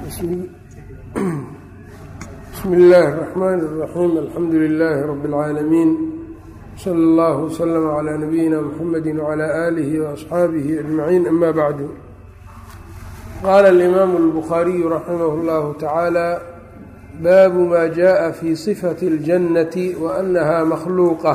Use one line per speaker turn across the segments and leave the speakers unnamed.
bsmi illaahi الرaxmaan الraxiim alxamdu lilaahi rabi اlcaalamiin slى اllah wslm clى nabiyina mxamedi wclى aalihi وaصxaabihi ajmaciin ama bacdu qaala اlimaamu اlbukhaariyu raximah اllahu tacaala baabu ma jaءa fi صifati اljannati waanaha makhluuqa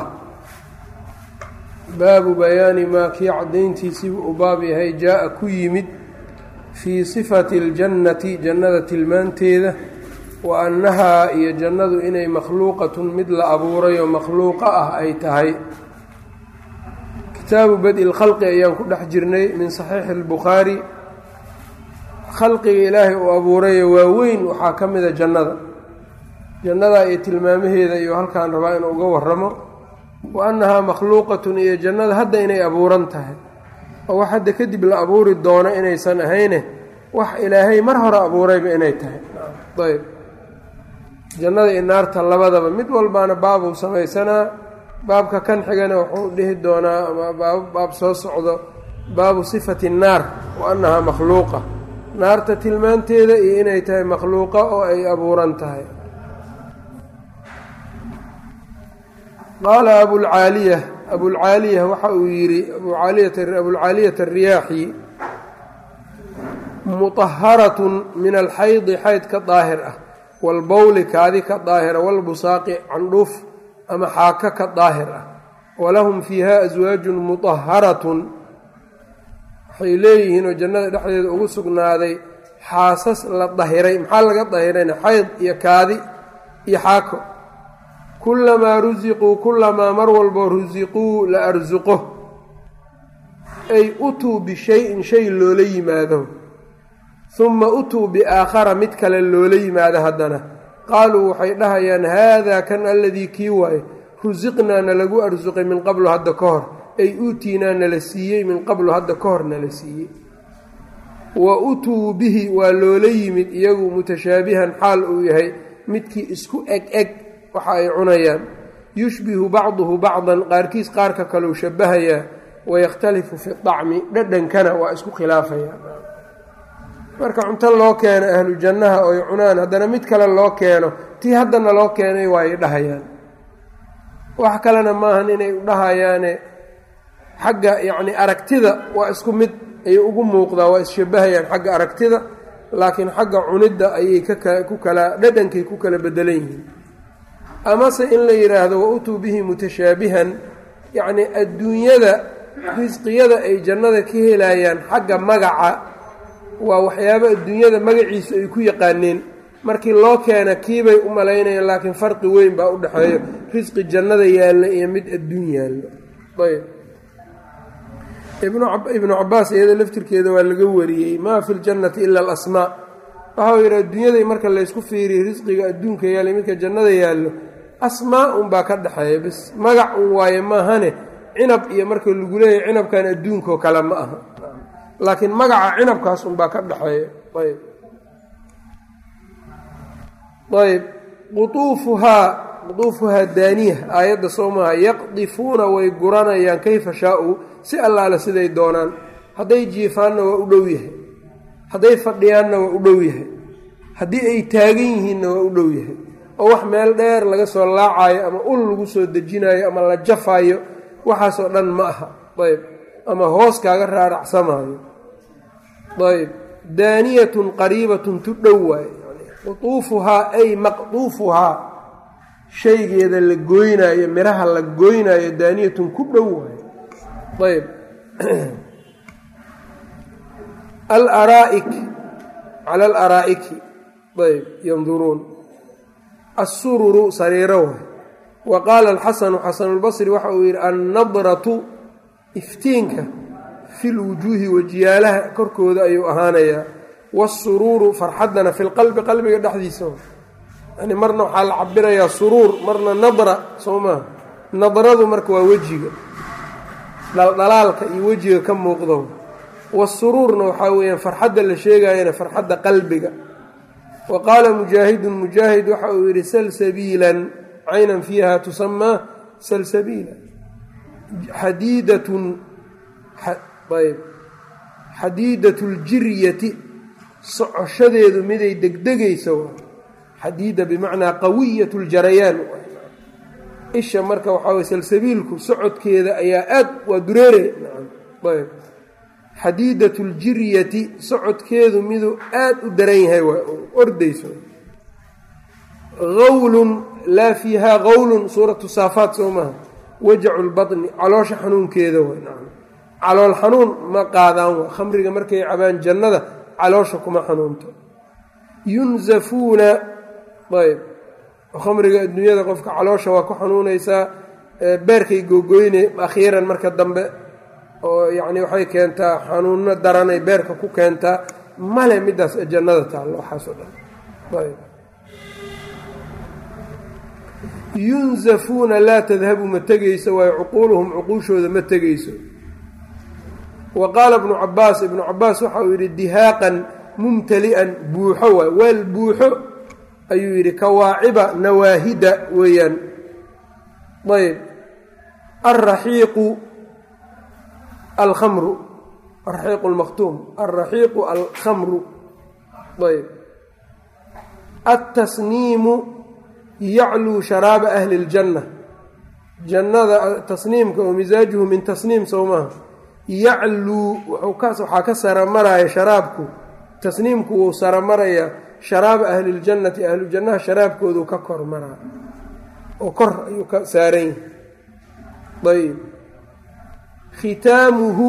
baabu bayaani maa kii cadayntiisiibuu u baab yahay jaa-a ku yimid fii sifati اljannati jannada tilmaanteeda wa annahaa iyo jannadu inay makhluuqatun mid la abuuray oo makhluuqa ah ay tahay kitaabu badi lkhalqi ayaan ku dhex jirnay min saxiixi اlbukhaari khalqiga ilaahay uu abuurayo waaweyn waxaa ka mida jannada jannada iyo tilmaamaheeda iyo halkaan rabaa inuu uga waramo wa annahaa makhluuqatun iyo jannada hadda inay abuuran tahay oo wax hadda kadib la abuuri doono inaysan ahayne wax ilaahay mar hore abuurayba inay tahay ayb jannada iyo naarta labadaba mid walbaana baabuu samaysanaa baabka kan xigana wuxuu dhihi doonaa ama baab baab soo socdo baabu sifati nnaar wa annahaa makhluuqa naarta tilmaanteeda iyo inay tahay makhluuqa oo ay abuuran tahay qaala abulcaaliya abulcaaliya waxa uu yidhi abulcaaliyata ariyaaxi muطaharatun min alxaydi xayd ka daahir ah waalbowli kaadi ka daahira waalbusaaqi candhuuf ama xaaka ka daahir ah walahum fiiha aswaajun muطaharatun waxay leeyihiin oo jannada dhexdeeda ugu sugnaaday xaasas la dahiray maxaa laga dahirayna xayd iyo kaadi iyo xaako kulamaa rusiquu kulamaa mar walboo rusiquu la arsuqo ay utuu bishayin shay loola yimaado huma utuu biaakhara mid kale loola yimaado haddana qaaluu waxay dhahayaan haadaa kan aladii kii waaye rusiqnaa nalagu arsuqay min qablu hadda ka hor ay uutiinaa nala siiyey min qablu hadda ka hor nala siiyey wa utuu bihi waa loola yimid iyagu mutashaabihan xaal uu yahay midkii isku eg eg waxa ay cunayaan yushbihu bacduhu bacdan qaarkiis qaarka kaleu shabahayaa wayakhtalifu fi dacmi dhadhankana waa isku khilaafayaan marka cunto loo keeno ahlu jannaha oy cunaan haddana mid kale loo keeno tii haddana loo keenay waay dhahayaan wax kalena maahan inay dhahayaane xagga yacni aragtida waa isku mid ayay ugu muuqdaa waa isshabahayaan xagga aragtida laakiin xagga cunidda ayay ku kala dhadhankay ku kala bedelan yihiin amase in la yidhaahdo wa utuu bihi mutashaabihan yacnii adduunyada risqiyada ay jannada ka helayaan xagga magaca waa waxyaabo adduunyada magaciisu ay ku yaqaaneen markii loo keena kiibay u malaynayaan laakiin farqi weyn baa u dhexeeyo risqi jannada yaalla iyo mid adduun yaallo ayb ibnu cabaas iyada laftirkeeda waa laga wariyey maa fi ljannati ila alasmaa waxau yidhi adduunyaday marka laysku fiiriyo risqiga adduunka yaallay midka jannada yaallo asmaa un baa ka dhexeeya bis magac un waaye maahane cinab iyo marka lagu leeyahay cinabkan adduunkao kale ma aha laakiin magaca cinabkaas un baa ka dhexeeya ayb ayb quuufuhaa qutuufuhaa daaniya aayadda soo maaha yaqdifuuna way guranayaan kayfa shaa-uu si allaale siday doonaan hadday jiifaanna waa u dhow yahay hadday fadhiyaanna waa u dhow yahay haddii ay taagan yihiinna waa u dhow yahay oo wax meel dheer laga soo laacayo ama ul lagu soo dejinayo ama la jafaayo waxaasoo dhan ma aha ayb ama hoos kaaga raaracsamaayo ayb daaniyatun qariibatun tu dhow waaye qutuufuhaa ay maqduufuhaa shaygeeda la gooynaayo miraha la gooynaayo daaniyatun ku dhow waaye ayb alaraa'ik cala alaraa'iki ayb yanduruun assururu sariiro waay wa qaala alxasanu xasanulbasri waxa uu yidhi annadratu iftiinka fi lwujuuhi wajiyaalaha korkooda ayuu ahaanayaa waasuruuru farxaddana fi lqalbi qalbiga dhexdiisa yani marna waxaa la cabirayaa suruur marna nadra soo maaha nadradu marka waa wejiga dhaldhalaalka iyo wejiga ka muuqdo wasuruurna waxaa weeyaan farxadda la sheegayana farxadda qalbiga wa qaala mujaahidun mujaahid waxa uu yidhi salsabiilan caynan fiiha tusamaa salsabiila xadiidatun ayb xadiidatu ljiryati socoshadeedu miday degdegayso xadiida bimacnaa qawiyat ljarayaan isha marka waxaa way salsabiilku socodkeeda ayaa aad waa dureere ayb xadiidat ljiryati socodkeedu miduu aad u daran yahay waa ordayso gawlun laa fiihaa gawlun suuratu saafaat soo maaha wajacu lbaطni caloosha xanuunkeeda wa calool xanuun ma qaadaan wa khamriga markay cabaan jannada caloosha kuma xanuunto yunzafuuna ayb khamriga adduunyada qofka caloosha waa ku xanuunaysaa beerkay googoyne akhiiran marka dambe oo yacni waxay keentaa xanuuno daranay beerka ku keentaa male midaas jannada taallo waxaasoo dhan ayb yunzafuuna laa tadhabu ma tegayso waayo cuquuluhum cuquushooda ma tegayso wa qaala ibnu cabaas ibnu cabaas waxa uu yidhi dihaaqan mumtali'an buuxo waay weel buuxo ayuu yidhi kawaaciba nawaahida weeyaan ayb alraxiiqu alkamru alraxiiqu almakhtuum alraxiiqu alkhamru ayb altasniimu yacluu sharaaba ahli اljanna jannada tasniimka oo misaajuhu min tasniim sow maaha yacluu waxaa ka saramaraya sharaabku tasniimku wuu saramarayaa sharaaba ahli ljannati ahlujannaha sharaabkoodu ka kor maraa oo kor ayuu ka saaran yahay ayb khitaamuhu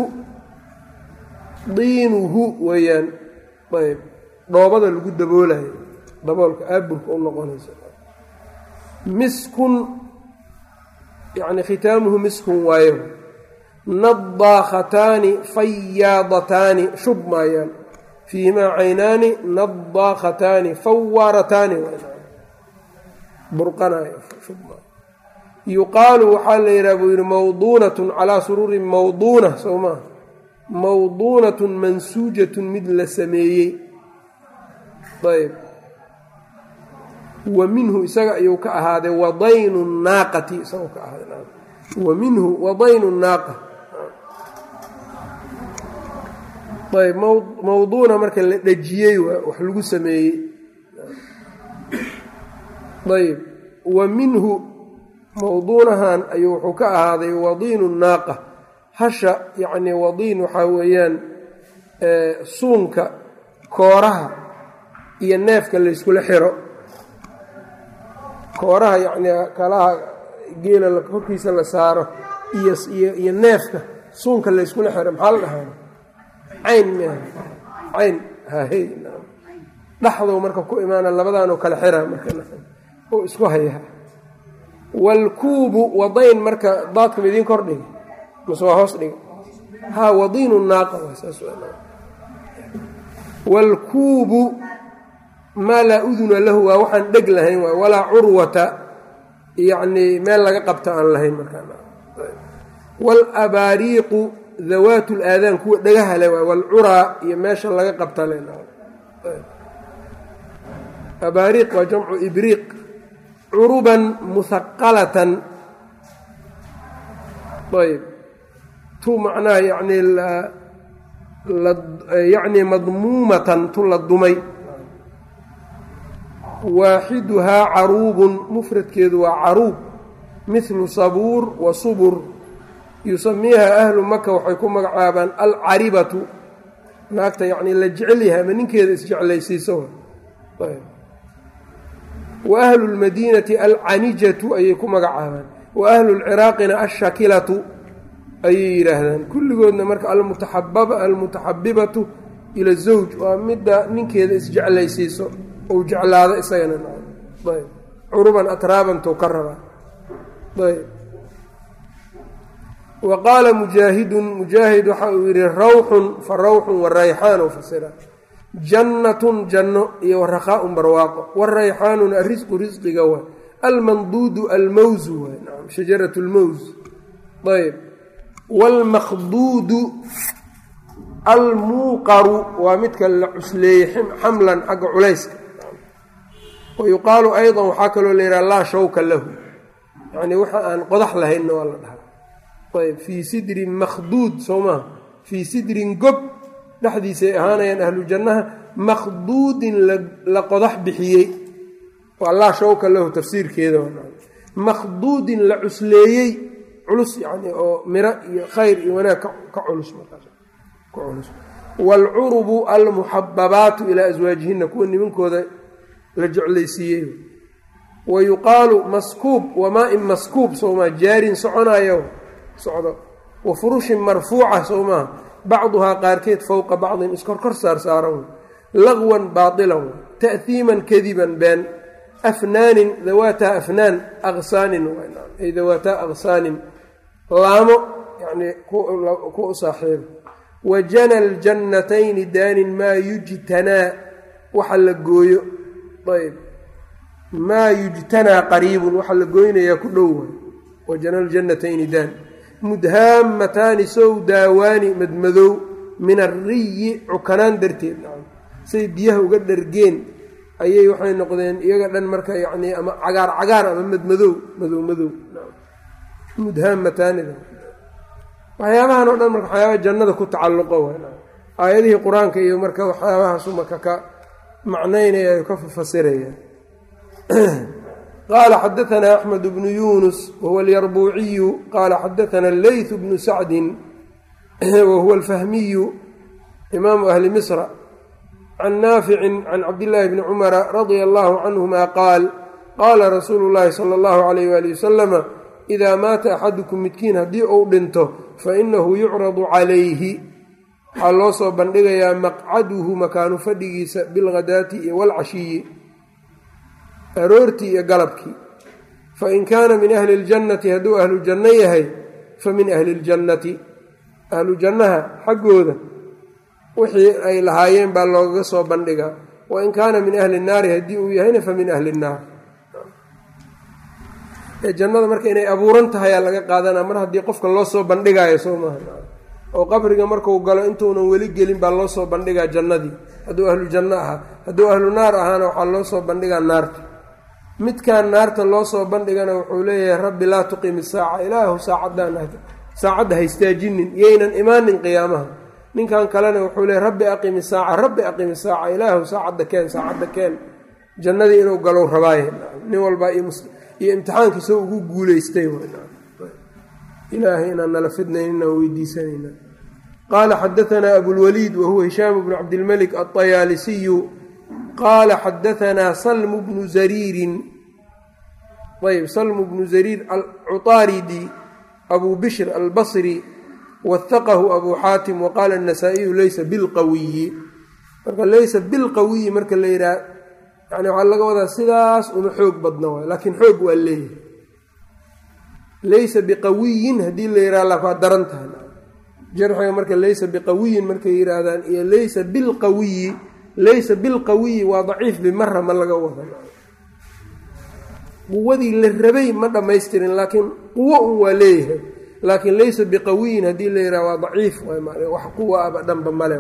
diinuhu weeyaan ayb dhoobada lagu daboolayo daboolka aaburka u noqonaysa miskun yani khitaamuhu miskun waayo nadaakhataani fayaadataani shub maayaan fiihimaa caynaani nadaakhataani fawaarataani burqanayo shubma yuqaalu waxaa la yidhaha buu yidhi mawduunatun calaa suruurin mawduuna soo maa mawduunatun mansuujatun mid la sameeyey ayb wa minhu isaga ayuu ka ahaaday wadaynu naaqati isagoo ka ahaaday wa minhu wadaynu naaqa ayb mawduuna marka la dhejiyey wax lagu sameeyey ayb wa minhu mawduunahan ayuu wuxuu ka ahaaday wadiinu naaqa hasha yacni wadiin waxaa weeyaan suunka kooraha iyo neefka layskula xiro kooraha yacni kalaha geela korkiisa la saaro iyo iyo neefka suunka layskula xiro maxaa la dhahaa cayn m cayn hahey dhaxdow marka ku imaana labadaanoo kale xira marka oo isku hayaa waalkuubu wadayn marka daadkama idiin kor dhiga mase waa hoos dhiga haa wadiinu naaqa waalkuubu maa laa uduna lahu waa waxaan dheg lahayn waay walaa curwata yacnii meel laga qabta aan lahayn markawaalabaariiqu dawaat laadaan kuwa dhagaha le waay waalcuraa iyo meesha laga qabta le abaariiq waa jamcu ibriiq curuban muhaqalatan ayb tu macnaha yani yani madmuumatan tu la dumay waaxiduhaa caruubun mufradkeedu waa caruub mithlu sabuur wa subur yusamiiha ahlu maka waxay ku magacaabaan alcaribatu naagta yacnii la jecel yahay ama ninkeeda isjeclaysiiso wa ahlu lmadiinati alcanijatu ayay ku magacaabaan wa ahlu lciraaqina alshakilatu ayay yidhaahdaan kulligoodna marka almutaxabibatu ila zawj waa midda ninkeeda isjeclaysiiso ou jeclaado isagana ayb curuban atraabantou ka rabaa ayb wa qaala mujaahidun mujaahid waxa uu yidhi rawxun fa rawxun warayxaanu fasira jannatun janno iyo waraqaaun barwaaqo warayxaanuna arisqu risqiga waa almanduudu almawsu waay naam shajarat lmaws ayb waalmaqduudu almuuqaru waa midka la cusleeyey xamlan xagga culayska wa yuqaalu aydan waxaa kaloo la yidhaha laa shawka lahu yacnii waxa aan qodax lahaynna waa la dhahaa ayb fii sidrin makhduud soo maha fii sidrin gob dhexdiisay ahaanayaan ahlu jannaha makhduudin la qodax bixiyey waa laa shawka lahu tafsiirkeeda makhduudin la cusleeyey culus yani oo miro iyo khayr iyo wanaag ka culus markaas ka culus waalcurubu almuxababaatu ilaa aswaajihina kuwa nimankooda la jeclaysiiyey wa yuqaalu maskuub wamaa-in maskuub sowmaa jaarin soconayo socdo wa furushin marfuuca sowmaa bacduhaa qaarkeed fowqa bacdin iskorkor saarsaaran laqwan baailan ta'hiiman kadiban been afnaanin dawaataa afnaan aqsaanin ay dawaataa aqsaanin laamo yani ku u saaxiiba wa jana ljannatayni daanin maa yujtanaa waxa la gooyo ayb maa yujtanaa qariibun waxa la gooynayaa ku dhow wa jana ljannatayni daan mudhaamataani sow daawaani madmadow min arriyi cukanaan darteed say biyaha uga dhargeen ayay waxay noqdeen iyaga dhan marka yacni ama cagaar cagaar ama madmadow madow madow mudhaamataanida waxyaabahan oo dhan marka waxyaabaha jannada ku tacalluqo aayadihii qur-aanka iyo marka waxyaabahaasu marka ka macnaynaya ay ka fasiraya qaala xadaanaa axmed bnu yunus wahuwa alyarbuuciyu qaala xadaana leytu bnu sacdin wahuwa alfahmiyu imaamu ahli misra can naaficin can cabdillaahi bni cumara radia allahu canhuma qaal qaala rasuulu llaahi sala allahu alayh waali wasalama idaa maata axadukum midkiin haddii uu dhinto fa inahu yucradu calayhi waxaa loo soo bandhigayaa maqcaduhu makaanu fadhigiisa bilghadaati iyo walcashiyi aroortii iyo galabkii fain kaana min ahli ljannati hadduu ahlu janno yahay fa min ahli ljannati ahlu jannaha xaggooda wixii ay lahaayeen baa loogaga soo bandhigaa wain kaana min ahli nnaari haddii uu yahayna fa min ahli nnaar jannada marka inay abuuran tahay aa laga qaadanaa mar haddii qofka loo soo bandhigaayo soo maaha oo qabriga marku galo intuunan weli gelin baa loo soo bandhigaa jannadii hadduu ahlu janno ahaa hadduu ahlu naar ahaana waxaa loo soo bandhigaa naarta midkan naarta loo soo bandhigana wuxuu leeyahay rabbi laa tuqimi saaca ilaahu saacaddan saacadda ha istaajinin yaynan imaanin qiyaamaha ninkan kalena wuxuu leeyahy rabbi aqimi saaca rabbi aqimi saaca ilaahu saacadda keen saacadda keen jannadii inuu galow rabaaye nin walbaa iyo imtixaankiisa ugu guuleystay ilaahay inaan nala fidnayn inaan weydiisanayna qaala xadaanaa abulwaliid wahuwa hishaam bnu cabdilmalik alطayaalisiyu qaala xadaanaa salmu bnu zariirin ayb salmu bnu zariir alcuطaaridi abu bishr albasri wahaqahu abu xaatim waqaala anasaa'iyu leysa bilqawiyi marka leysa bilqawiyi marka la yidhaha yani waxaa laga wadaa sidaas uma xoog badna waay laakiin xoog waa leeyahay laysa biqawiyin haddii la yidhaha la waa daran tahay jarxiga marka laysa biqawiyin markay yidhaahdaan iyo laysa bilqawiyi laysa bilqawiyi waa daciif bimara ma laga wada quwadii la rabay ma dhammaystirin laakiin quwo un waa leeyahay laakiin laysa biqawiyin haddii la yidhaha waa daciif wax quwa aba dhanba male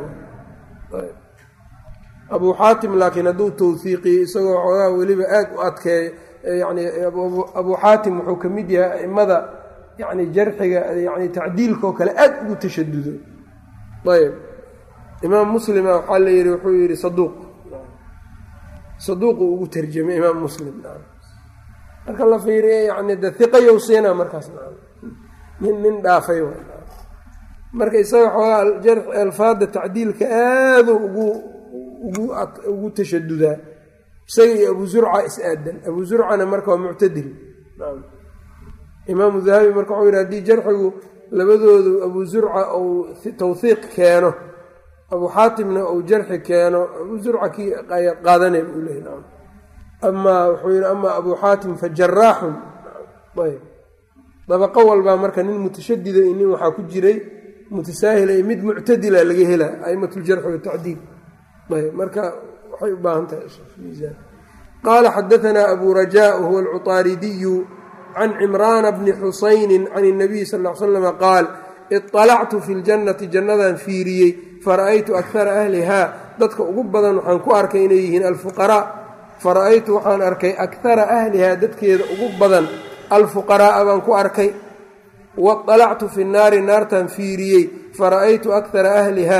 abuu xaatim laakiin hadduu tawhiiqiyo isagoo xoogaha weliba aad u adkeeyo yani abuu xaatim wuxuu ka mid yahay aimada yani jarxiga yani tacdiilka oo kale aad ugu tashadudo ayb imaam muslima waxaa la yihi wuxuu yihi saduuq saduuqu ugu tarjamay imaam muslim marka la fiiriya yani de hiqayow siina markaas nin nin dhaafay marka isaga xoogaa alfaada tacdiilka aadu ugu ugu tashadudaa isaga iyo abu zurca is-aadan abu zurcana marka waa muctadil imaamu dahabi marka wuxuu yidhi hadii jarxigu labadoodu abu zurca uu tawhiiq keeno abu xaatimna uu jarxi keeno abu zurca kii qaadanay buu leeya amaa wuxuu yihi amaa abu xaatim fa jaraaxun ayb dabaqo walbaa marka nin mutashadida iyo nin waxaa ku jiray mutasaahila iyo mid muctadila laga hela aimatuljarxi watacdiil ayb marka waxay u baahan tahay qaala xadaanaa abu rajaa wahuwa alcuطaaridiyu can cimraana bni xusayni can اnabiy sal l slama qaal iطalactu fi ljannati jannadan fiiriyey fara'aytu akara ahlihaa dadka ugu badan waxaan ku arkay inay yihiin alfuqaraa fara'aytu waxaan arkay akara ahlihaa dadkeeda ugu badan alfuqaraaa baan ku arkay waطalactu fi naari naartan fiiriyey fara'aytu akara ahlihaa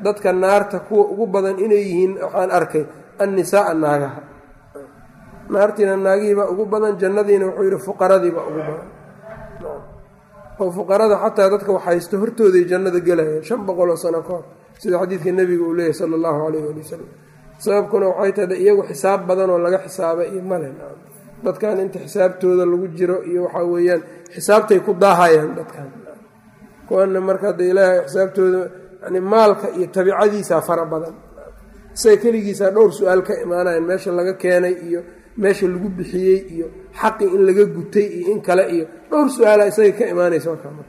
dadka naarta kuwa ugu badan inay yihiin waxaan arkay annisaaa naagaha naartiina naagihiibaa ugu badan jannadiina wuxuu yidhi fuqaradiibaa ugu badan oo fuqarada xataa dadka waxhaysto hortooday jannada gelayaan shan boqoloo sano ka hor sida xadiidka nebiga uu leeyahy sala allahu calayh ali wasalam sababkuna waxay tahay iyagu xisaab badan oo laga xisaabay iyo male dadkan inta xisaabtooda lagu jiro iyo waxaa weeyaan xisaabtay ku daahayaan dadkan kuwana marka hadda ilaahay xisaabtooda yani maalka iyo tabicadiisaa fara badan isaga keligiisaa dhowr su-aal ka imaanayan meesha laga keenay iyo meesha lagu bixiyey iyo xaqii in laga gutay iyo in kale iyo dhowr su-aala isaga ka imaanaysa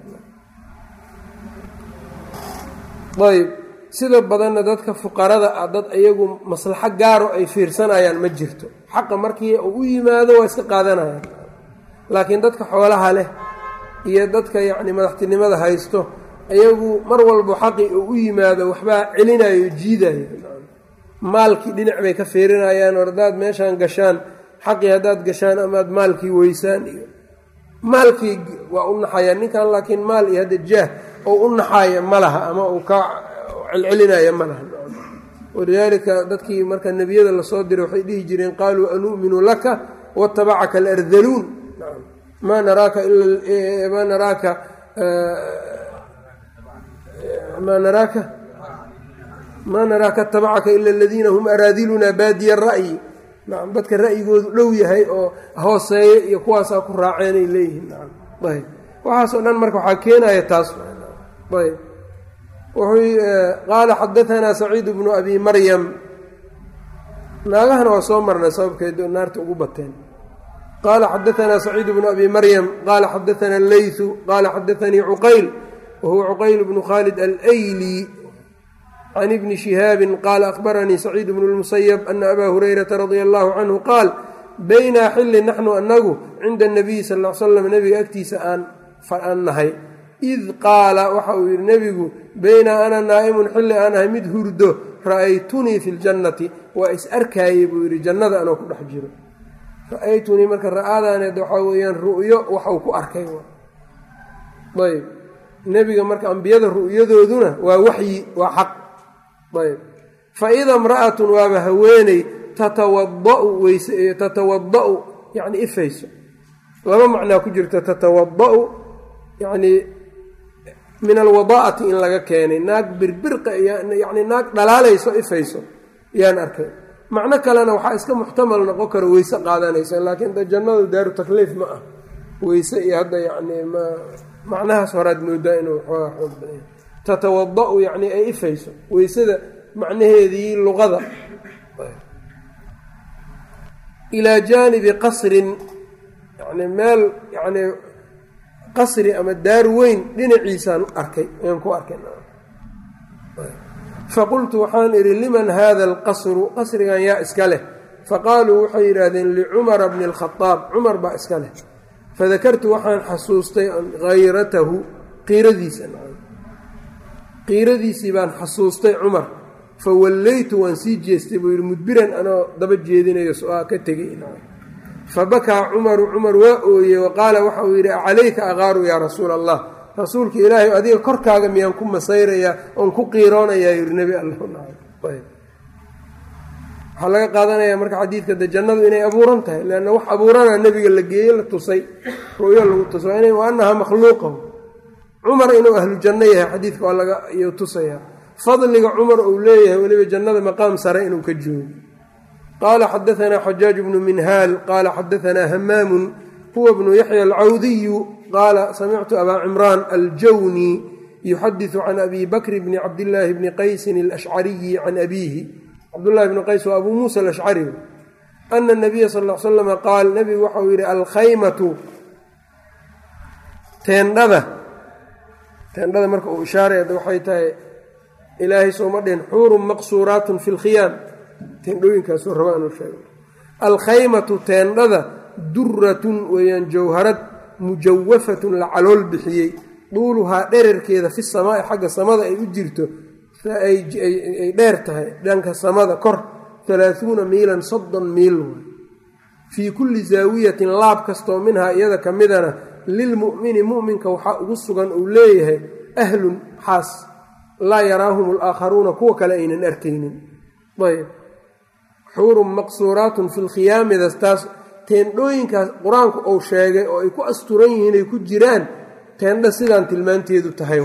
ayb sida badanna dadka fuqarada ah dad iyagu maslaxo gaaro ay fiirsanayaan ma jirto xaqa markii uu u yimaado waa iska qaadanayaan laakiin dadka xoolaha leh iyo dadka yacni madaxtinimada haysto iyagu mar walba xaqii uu u yimaado waxbaa celinayo jiidayo maalkii dhinac bay ka fiirinayaan or haddaad meeshaan gashaan xaqii haddaad gashaan amaad maalkii weysaan iyo maalkii waa u naxayaan ninkan laakiin maal iyo hadda jaah oo u naxaaya ma laha ama uu ka celcelinaya ma laha walidaalika dadkii marka nebiyada lasoo diray waxay dhihi jireen qaaluu anu'minu laka watabacaka alardaluun maa naraaka maa naraaka maa naraaka maa naraaka atabacaka ila aladiina hum araadiluna baadiya ra'yi nacam dadka ra'yigoodu dhow yahay oo hooseeya iyo kuwaasaa ku raaceenay leeyihiin nacam ayb waxaasoo dhan marka waxaa keenaya taas ayb wuxuu qaala xadaanaa saciid bnu abi maryam naagahana waa soo marnay sababkeed naarta ugu bateen qaala xadaanaa saciid bnu abi maryam qaala xadaanaa leytu qaala xadaanii cuqayl wahuwa cuqayl bnu khaalid alayli can ibni shihaabi qaala akhbaranii saciid bnu lmusayab ana abaa hurayrata radia allahu canhu qaal baynaa xilli naxnu anagu cinda anabiyi sal l slam nebiga agtiisa aan nahay id qaala waxa uu yidhi nebigu baynaa ana naa'imun xilli aan ahay mid hurdo ra'aytunii fi ljannati waa is arkaayey buu yidhi jannada anoo ku dhex jiro ra'aytunii marka ra'aadaaneed waxaa weeyaan ru'yo waxau ku arkay ayb nebiga marka ambiyada ru'yadooduna waa waxyi waa xaq ayb fa ida imra'atun waaba haweeney tatawada'u weyse tatawada'u yacni ifayso laba macnaa ku jirta tatawada'u yacnii min alwadaa'ati in laga keenay naag birbirqa yacni naag dhalaalayso ifayso yaan arkay macno kalena waxaa iska muxtamal noqon karo weyse qaadanaysa laakiin da jannadu daaru takliif ma ah weyse iyo hadda yacni ma macnahaas horaad moodaa inuu xoogaa xoog badan tatawada-u yacni ay ifayso weysada macnaheedii luqada ilaa jaanibi qasrin yani meel yani qasri ama daar weyn dhinaciisaan arkay ayaan ku arkay faqultu waxaan idhi liman hada alqasru qasrigan yaa iska leh faqaaluu waxay yidhaahdeen licumara bni alkhadaab cumar baa iska leh fadakartu waxaan xasuustay hayratahu qiiradiisa qiiradiisii baan xasuustay cumar fawallaytu waan sii jeestay buu yidhi mudbiran anoo daba jeedinayo so-aa ka tegay fabakaa cumaru cumar waa ooyey wa qaala waxa uu yidhi acalayka aqaaru yaa rasuula allah rasuulka ilaahay adiga korkaaga miyaan ku masayrayaa oon ku qiiroonayaa yidhi nebi alla waxaa laga qaadanayaa marka xadiidka de jannadu inay abuuran tahay leanna wax abuuranaa nebiga la geeye la tusay ru'yo lagu tusay wa annahaa makhluuqahu cumar inuu ahlu janno yahay xadiidka waa laga iyo tusayaa fadliga cumar uu leeyahay weliba jannada maqaam sare inuu ka joogo qaala xadaanaa xajaaj bnu minhaal qaala xadaanaa hamaamun huwa bnu yaxya alcawdiyu qaala samictu abaa cimraan aljawni yuxadisu can abi bakri bni cabdillaahi bni qaysin alashcariyi can abiihi cabdullahi bni qays waa abuu muusa alashcari ana nabiya sal l slama qaal nebigu waxau yidhi alkhaymatu teendhada teendhada marka uu ishaaray waxay tahay ilaahay sooma dhihin xuurun maqsuuraatun fi lkhiyaam teendhooyinkaasuu raba anu sheego alkhaymatu teendhada duratun weeyaan jawharad mujawafatun la calool bixiyey duuluhaa dherarkeeda fi samaa'i xagga samada ay u jirto ay dheer tahay dhanka samada kor halaahuuna miilan soddon miil fii kulli zaawiyatin laab kastoo minhaa iyada ka midana lilmu'mini mu'minka waxaa ugu sugan uu leeyahay ahlun xaas laa yaraahum alaakharuuna kuwa kale aynan arkaynin ayb xuurun maqsuuraatun fi lkhiyaamidas taas teendhooyinkaas qur-aanku uu sheegay oo ay ku asturan yihiin ay ku jiraan teendha sidaan tilmaanteedu tahay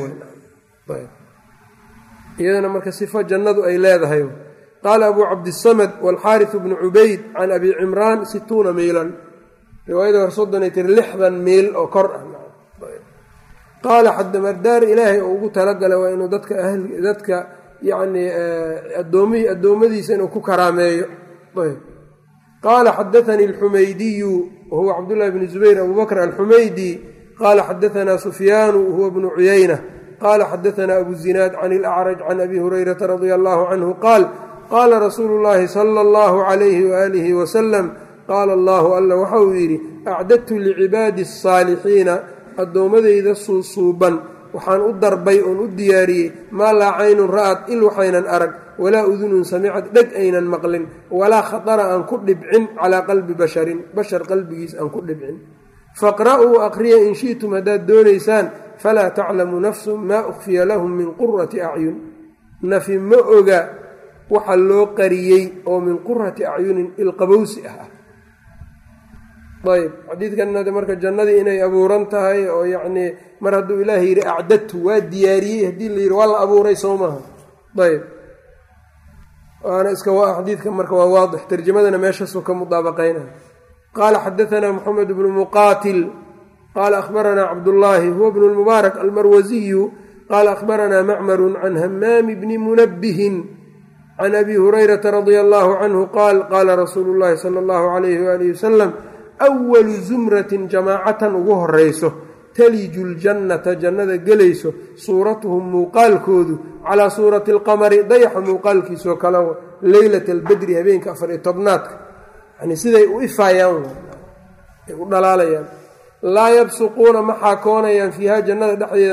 iyadana marka sifo jannadu ay leedahay qaala abuu cabdisamad waalxaariث bnu cubayd can abi cimraan situuna miilan riwaayada hor soddonay tiri lixdan miil oo kor ah qaala xadamardaar ilaahay oo ugu talagalay waa inuu dadka dadka yacnii adoomihii addoommadiisa inuu ku karaameeyo qaala xadaanii alxumaydiyu wahuwa cabdullahi bni zubayr abu bakr alxumaydi qaala xadaanaa sufyaanu wahuwa bnu cuyayna qaala xadaanaa abu zinaad can ilacraj can abi hurayrata radia allahu canhu qaal qaala rasuulu llaahi sala allahu calayhi waaalihi wasalam qaala allahu alla waxa uu yidhi acdadtu licibaadi asaalixiina addoommadayda suusuuban waxaan u darbay oon u diyaariyey maa laa caynun ra'ad il waxaynan arag walaa udunun samicad dheg aynan maqlin walaa khatara aan ku dhibcin calaa qalbi basharin bashar qalbigiis aan ku dhibcin faqra'uu aqriya in shi'tum haddaad doonaysaan falaa taclamu nafsun maa ukhfiya lahum min qurati acyun nafi ma oga waxa loo qariyey oo min qurati acyunin ilqabowsi ah ah ayb xadiidkanade marka jannadii inay abuuran tahay oo yacnii mar hadduu ilaahay yidhi acdadtu waa diyaariyey haddii la yidhi waa la abuuray soo maaha ayb waana iska xadiidka marka waa waadix tarjamadana meeshaasuu ka mudaabaqaynaya qaala xadaanaa moxamed bnu muqaatil qaala akhbaranaa cabdullaahi huwa bnu lmubaarak almarwasiyu qaala akhbaranaa macmarun can hamaami bni munabbihin can abi hurayrata radia allahu canhu qaal qaala rasuulu llahi sala allahu alayhi waalihi wasalam awalu zumratin jamaacatan ugu horayso taliju ljannata jannada gelayso suuratuhum muuqaalkoodu calaa suurati alqamari dayaxa muuqaalkiisoo kale leylata albedri habeenka afar iyo tobnaadka yani siday u ifaayaan ay u dhalaalayaan laa yabsuquuna ma xaakoonayaan fiiha jannada dhexdeeda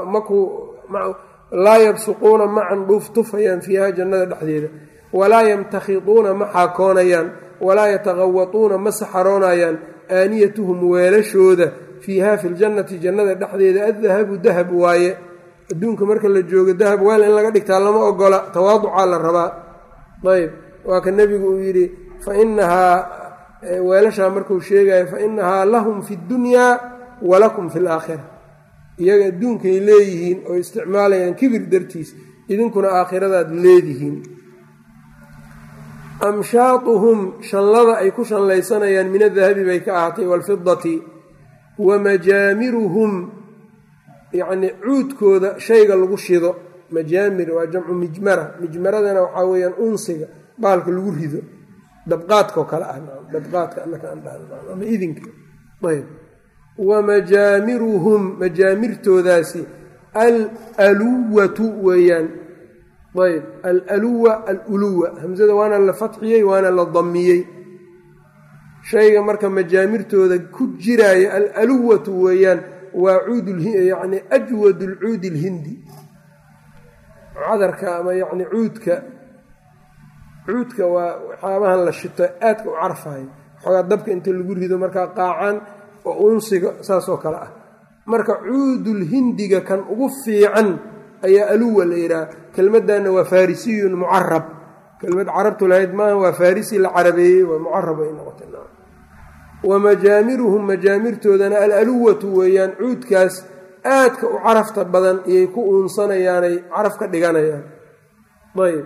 laa yabsuquuna ma candhuuf tufayaan fiiha jannada dhexdeeda walaa yamtakhiduuna ma xaakoonayaan walaa yataqawatuuna ma saxaroonayaan aaniyatuhum weelashooda fiiha fi ljannati jannada dhexdeeda addahabu dahab waaye adduunka marka la joogo dahab weel in laga dhigtaa lama ogola tawaaducaa la rabaa ayb waa ka nebigu uu yidhi fa inahaa weelashaa markuu sheegayo fa inahaa lahum fi ddunyaa walakum fi laakhira iyaga adduunkay leeyihiin oo isticmaalayaan kibir dartiis idinkuna aakhiradaad leedihiin amshaatuhum shanlada ay ku shanlaysanayaan min adahabi bay ka ahaatay waalfidati wa majaamiruhum yacnii cuudkooda shayga lagu shido majaamir waa jamcu mijmara mijmaradana waxaa weeyaan unsiga baalka lagu rido dabqaadkaoo kale ah dabqaadka ama idinka ayb wa majaamiruhum majaamirtoodaasi alaluwatu weeyaan ayb alaluwa aluluwa hamsada waana la fatxiyey waana la damiyey shayga marka majaamirtooda ku jiraayo alaluwatu weeyaan waa cuudyani ajwad lcuudi lhindi cadarka ama yani cuudka cuudka waa waxyaabahan la shito aadka u carfayo xoogaa dabka inta lagu rido markaa qaacaan oo unsiga saasoo kale ah marka cuudulhindiga kan ugu fiican ayaa aluwa la yidhaha kelmadana waa farisiyun mucarab kelmad carabtu lahayd maaha waa farisi la carabeeyey waa mucarab ay noqotay wa majaamiruhum majaamirtoodana alaluwatu weeyaan cuudkaas aadka u carafta badan iyay ku uunsanayaanay caraf ka dhiganayaan ayb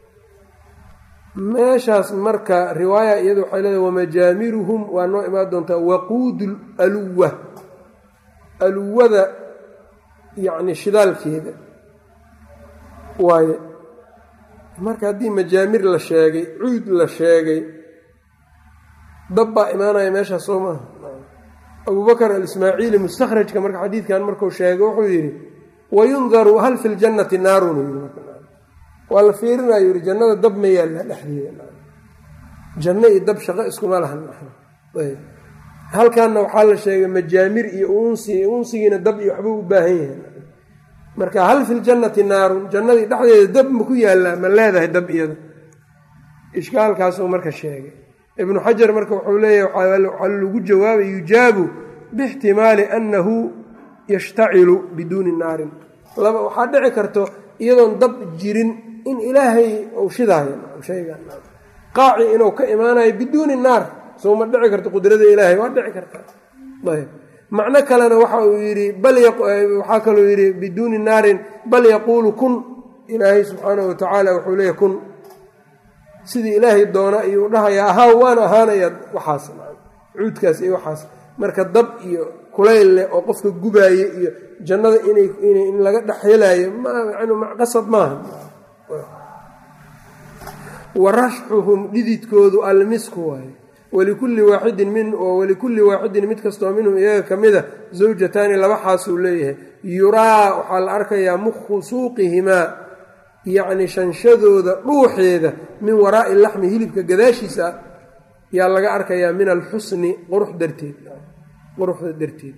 meeshaas marka riwaaya iyada waxay leedahay wamajaamiruhum waa noo imaan doontaa waquudu aluwa aluwada yacni shidaalkeeda waaye marka haddii majaamir la sheegay cuud la sheegay dab baa imaanaya meeshaas soo maaha abubakr alismaaciili mustakhrajka marka xadiidkan markuu sheegay wuxuu yidhi wayundaru hal fi ljannati naarun yii waa la fiirinayo yihi jannada dab ma yaalla dhexdeeda janno iyo dab shaqo iskuma lahan ayb halkanna waxaa la sheegay majaamir iyo unsi unsigiina dab iyo waxbuu u baahan yahay marka hal fi ljannati naarun jannadii dhexdeeda dab ma ku yaallaa ma leedahay dab iyada ishkaalkaasuu marka sheegay ibnu xajar marka wuxuu leeyahay waxaa lagu jawaabay yujaabu biixtimaali annahu yashtacilu biduuni naarin laba waxaa dhici karto iyadoon dab jirin in ilaahay uu shidaayo shaygan qaaci inuu ka imaanayo biduuni naar soo ma dhici karta qudrada ilaahay waa dhici karta ayb macno kalena waxa uu yidhi waxaa kaluu yidhi biduuni naarin bal yaquulu kun ilaahay subxaanahu watacaala wuxuu leeyahy kun sidii ilaahay doona ayuu dhahayaa ahaa waan ahaanaya waxaas cuudkaas iyo waxaas marka dab iyo kulayl leh oo qofka gubaaye iyo jannada in laga dhex helaayo qasab maaha wa rashxuhum dhididkoodu almisku waaye walikulli waaxidin min walikulli waaxidin mid kastoo minhum iyaga ka mida zawjataani laba xaasuu leeyahay yuraa waxaa la arkayaa mukhu suuqihimaa yacni shanshadooda dhuuxeeda min waraa'i laxmi hilibka gadaashiisa ah yaa laga arkayaa min alxusni qurux darteed quruxda darteed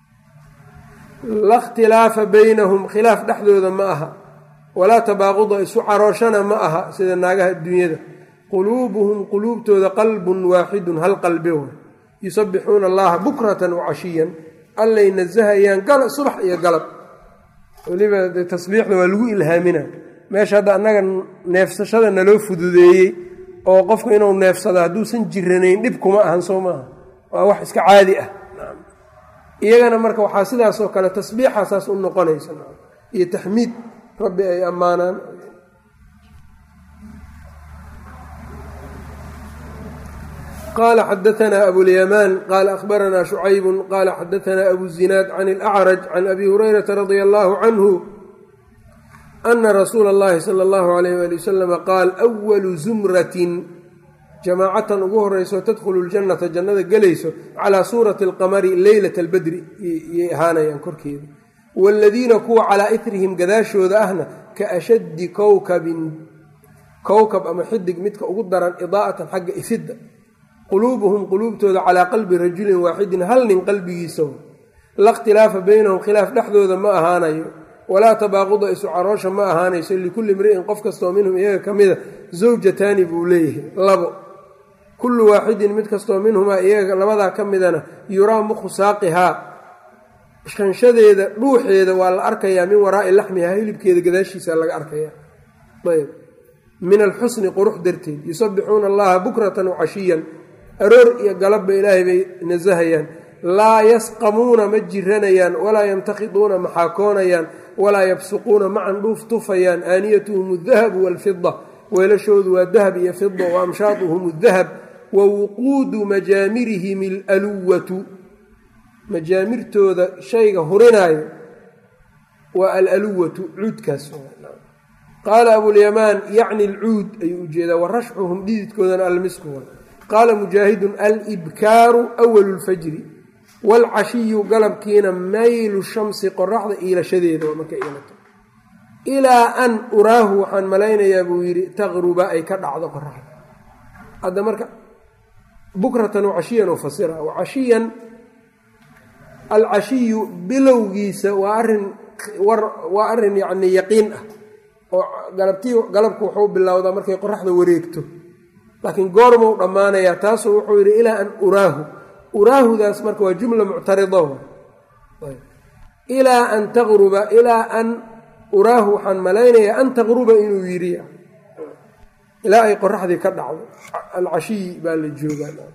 la khtilaafa baynahum khilaaf dhexdooda ma aha walaa tabaaquda isu carooshana ma aha sida naagaha adduunyada quluubuhum quluubtooda qalbun waaxidun hal qalbe wa yusabbixuuna allaha bukratan wacashiyan allay nasahayaan subax iyo galab weliba tasbiixda waa lagu ilhaamina meesha hadda annaga neefsashada naloo fududeeyey oo qofku inuu neefsado hadduusan jiranayn dhib kuma ahan soo maaha waa wax iska caadi ah iyagana marka waxaa sidaasoo kale tasbiixaasaas u noqonaysa iyo taxmiid rabbi ay ammaanaan qala xadaanaa abulyamaan qaala ahbaranaa shucaybun qaala xadaanaa abu zinaad can alacraj can abi hurayrata radia allahu canhu ana rasuula اllahi sala allahu alayh ali wasalama qaal walu zumratin jamaacatan ugu horeyso tadkhulu ljannata jannada gelayso calaa suurati alqamari leylata albadri yay ahaanayaan korkeeda waaladiina kuwa calaa itrihim gadaashooda ahna ka ashaddi kowkabin kowkab ama xidig midka ugu daran idaa'atan xagga ifidda quluubuhum quluubtooda calaa qalbi rajulin waaxidin hal nin qalbigiisa la khtilaafa baynahum khilaaf dhexdooda ma ahaanayo walaa tabaaquda isu caroosha ma ahaanayso likulli imri'in qof kastoo minhum iyaga ka mida zawjataani buu leeyahay labo kullu waaxidin mid kastoo minhumaa iyaga labadaa ka midana yuraa mukhu saaqihaa shanshadeeda dhuuxeeda waa la arkayaa min waraa'i laxmihaa hilibkeeda gadaashiisa laga arkayaa ayb min alxusni qurux darteed yusabbixuuna allaha bukratan wacashiyan aroor iyo galabba ilaahay bay nasahayaan laa yasqamuuna ma jiranayaan walaa yamtakhiduuna ma xaakoonayaan walaa yabsuquuna ma candhuuf tufayaan aaniyatuhum aldahabu waalfida weelashoodu waa dahab iyo fida wa amshaaduhum aldahab wa wuquudu majaamirihim alaluwatu majaamirtooda shayga hurinaayo waa alaluwatu cuudkaas qaala abulyamaan yacni alcuud ayuu ujeedaa wa rashxuhum dhididkoodana almisku qaala mujaahidun alibkaaru awalu lfajri waalcashiyu galabkiina maylu shamsi qoraxda iilashadeeda marka iilato ilaa an uraahu waxaan malaynayaa buu yidhi taqruba ay ka dhacdo qoraxda hadda marka bukratan wacashiyan u fasira wacashiyan alcashiyu bilowgiisa waa arin waa arrin yacni yaqiin ah oo galabtii galabku wuxuu bilowdaa markay qoraxda wareegto laakiin goormuu dhammaanayaa taasuu wuxuu yidhi ilaa an uraahu uraahudaas marka waa jumla muctarida ilaa an taqruba ilaa an uraahu waxaan malaynayaa an taqruba inuu yidhi ilaa ay qoraxdii ka dhacdo alcashiyi baa la joogaa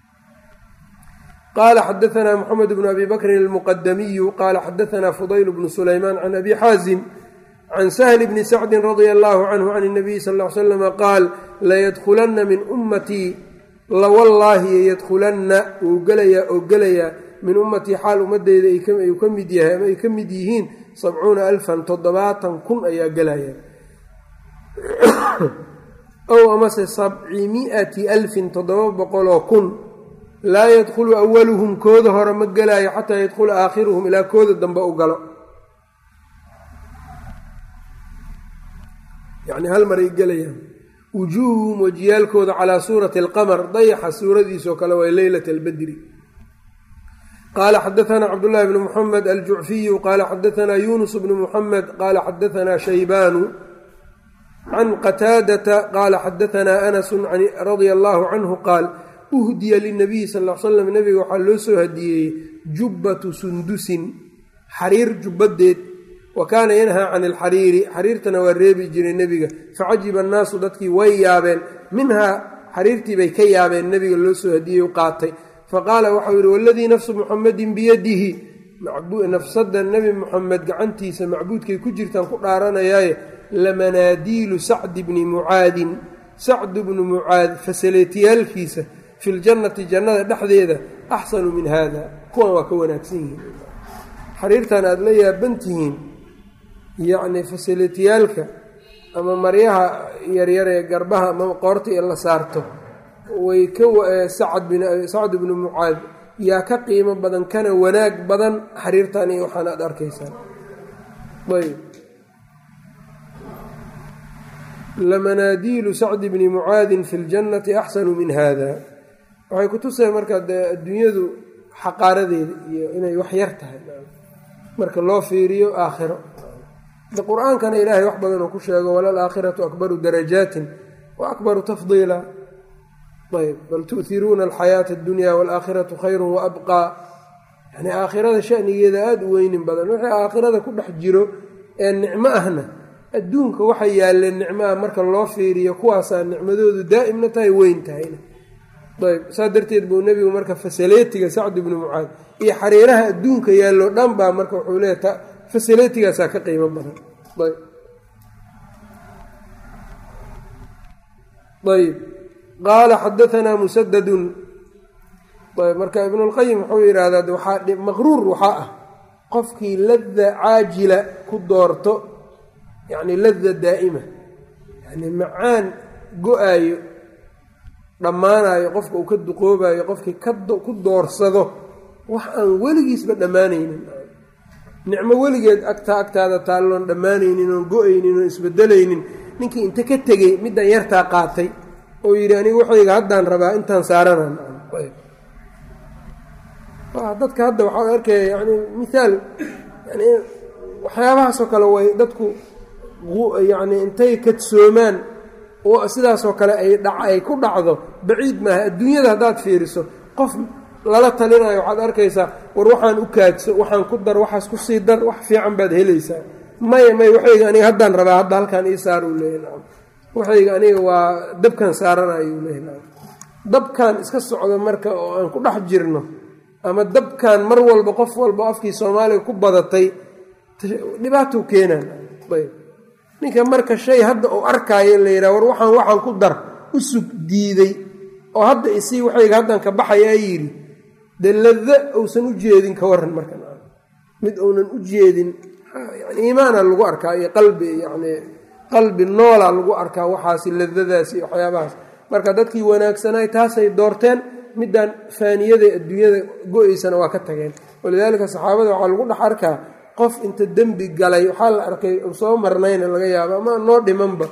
qaala xadaanaa moxamed bnu abi bakrin almuqadamiyu qaala xadaanaa fudayl bnu sulaymaan can abi xaazim can sahli bni sacdin radia allahu canhu can nabiyi sal l slama qaal layadkulanna min ummatii lawallaahi yadkulanna wuu gelayaa oo gelayaa min ummatii xaal ummadeyda ayuu ka mid yahay ama ay ka mid yihiin sabcuuna alfan toddobaatan kun ayaa gelaya ow amase sabcimi'ati alfin toddoba boqoloo kun laa yadkhulu awaluhum kooda hore ma gelaayo xataa yadkhula aakhiruhum ilaa kooda dambe u galo yacni hal maray gelayaan wujuuhuhum wejiyaalkooda calaa suurati alqamar dayaxa suuradiisoo kale waa leylata albadri qaala xadaanaa cabdullaahi bnu muxamed aljucfiyu qaala xadaanaa yuunus bnu muxamed qaala xadaanaa shaybaanu can qataadata qaala xadaanaa anasu radia allaahu canhu qaal uhdiya linabiyi sal l slam nabiga waxaa loo soo hadiyeeyey jubbatu sundusin xariir jubbadeed wa kaana yanhaa can alxariiri xariirtana waa reebi jiray nebiga facajiba annaasu dadkii way yaabeen minhaa xariirtii bay ka yaabeen nebiga loo soo hadiyey u qaatay faqaala waxau yidhi waladii nafsu muxamadin biyadihi nafsada nebi muxamed gacantiisa macbuudkay ku jirtaan ku dhaaranayaaye lamanaadiilu sacdi bni mucaadin sacdu bnu mucaad fasaleetiyaalkiisa fi ljannati jannada dhexdeeda axsanu min haada kuwan waa ka wanaagsan yihiin xariirtan aada la yaaban tihiin yacni fasaleetiyaalka ama maryaha yaryar ee garbaha ama qoorta ee la saarto way ka sacd bnu mucaad yaa ka qiimo badan kana wanaag badan xariirtan iyo waxaan aada arkaysaan ayb lamanaadiilu sacdi bni mucaadin fi ljannati axsanu min hada waxay ku tuseen marka dee adduunyadu xaqaaradeeda iyo inay wax yar tahay marka loo fiiriyo aakhiro de qur-aankana ilaahay wax badan oo ku sheego walal aakhiratu akbaru darajaatin wa akbaru tafdiila ayb bal tu'hiruuna alxayaata addunya waalaakhiratu khayru wa abqaa yani aakhirada shanigeeda aada u weynin badan wixii aakhirada ku dhex jiro ee nicmo ahna adduunka waxay yaaleen nicmaha marka loo fiiriyo kuwaasaa nicmadoodu daa'imna tahay weyn tahayna ayb saa darteed buu nebigu marka fasaleetiga sacd ibnu mucaad iyo xariiraha adduunka yaallo dhan baa marka wuxuu leeya fasaleetigaasaa ka qiimo badan ayb ayb qaala xadaanaa musadadun ayb marka ibnulqayim wuxuu yidhaahdaa waxaa maqruur waxaa ah qofkii lada caajila ku doorto yacni lada daa'ima yani macaan go-aayo dhammaanayo qofka uu ka duqoobayo qofkii ku doorsado wax aan weligiisba dhammaanaynin nicmo weligeed agtaa agtaada taalloon dhammaanaynin oon go-aynin oon isbedelaynin ninkii inta ka tegey middan yartaa qaatay oo yidhi aniga waxayga haddaan rabaa intaan saaranan dadka hadda waxaa arkaya yani mihaal yani waxyaabahaasoo kale way dadku yacni intay kadsoomaan sidaasoo kale ay ay ku dhacdo baciid maaha adduunyada haddaad fiiriso qof lala talinayo waxaad arkaysaa war waxaan u kaadso waxaan ku dar waxaas ku sii dar wax fiican baad helaysaa maya may waxayga aniga haddaan rabaa hadda halkaan ii saar uu leeyahy waxayga aniga waa dabkan saaranayo uu leeyahy dabkan iska socdo marka oo aan ku dhex jirno ama dabkan mar walba qof walba afkii soomaaliga ku badatay dhibaatou keenaan ayb ninka marka shay hadda uu arkaayo la yidhaha war waxaan waxaan ku dar u sug diiday oo hadda isii waxayga haddan ka baxayaa yidhi dee lada uusan u jeedin ka waran marka mid uunan u jeedin yani iimaana lagu arkaa iyo qalbi yani qalbi noola lagu arkaa waxaasi ladadaasi iyo waxyaabahaas marka dadkii wanaagsanay taasay doorteen middan faaniyada adduunyada go-eysana waa ka tageen walidaalika saxaabada waxaa lagu dhex arkaa qof inta dembi galay waxaa la arkay soo marnayna laga yaabo ama noo dhimanba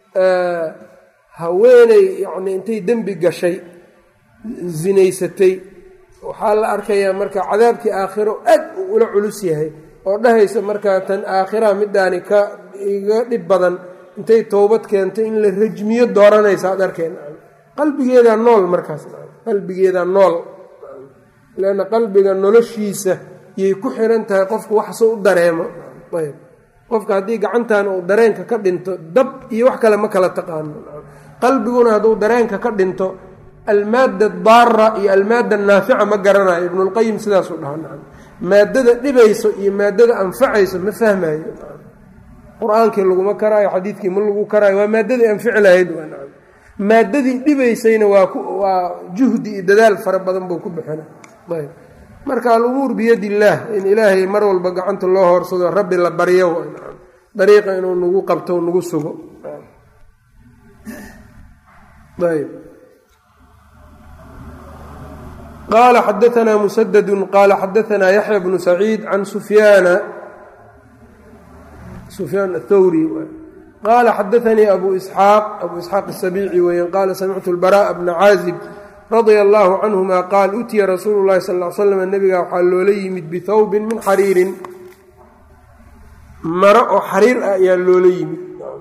haweeney yacni intay dembi gashay zinaysatay waxaa la arkayaa marka cadaabkii aakhiro aad uu ula culus yahay oo dhahaysa markaa tan aakhiraha midaani ka iga dhib badan intay towbad keento in la rajmiyo dooranaysa ad arkeen qalbigeedaa nool markaas qalbigeedaa nool leanna qalbiga noloshiisa yay ku xiran tahay qofku waxsoo u dareemo ayb qofka haddii gacantan uu dareenka ka dhinto dab iyo wax kale ma kala taqaano qalbiguna hadduu dareenka ka dhinto almaada daara iyo almaada naafica ma garanayo ibnulqayim sidaasuu dhaha nacam maadada dhibayso iyo maadada anfacayso ma fahmayo qur-aankii laguma karaayo xadiidkii ma lagu karaayo waa maadadii anfici lahayd waa nacam maadadii dhibaysayna waa waa juhdi iyo dadaal fara badan buu ku bixina ayb marka alumuur biyad illaah in ilaahay mar walba gacanta loo hoorsado rabbi la baryo dariiqa inuu nagu qabto nagu sugo ayb qaala xadaanaa musadadu qaala xadaanaa yaxya bnu saciid can sufyaana sufyaan athawri qaala xadaanii abu isxaaq abu isxaaq asabiici weeyaan qaala samictu lbara'a bna caazib radia allaahu canhuma qaal utiya rasuulu llahi sal l slam nabiga waxaa loola yimid bithawbin min xariirin maro oo xariir ah ayaa loola yimid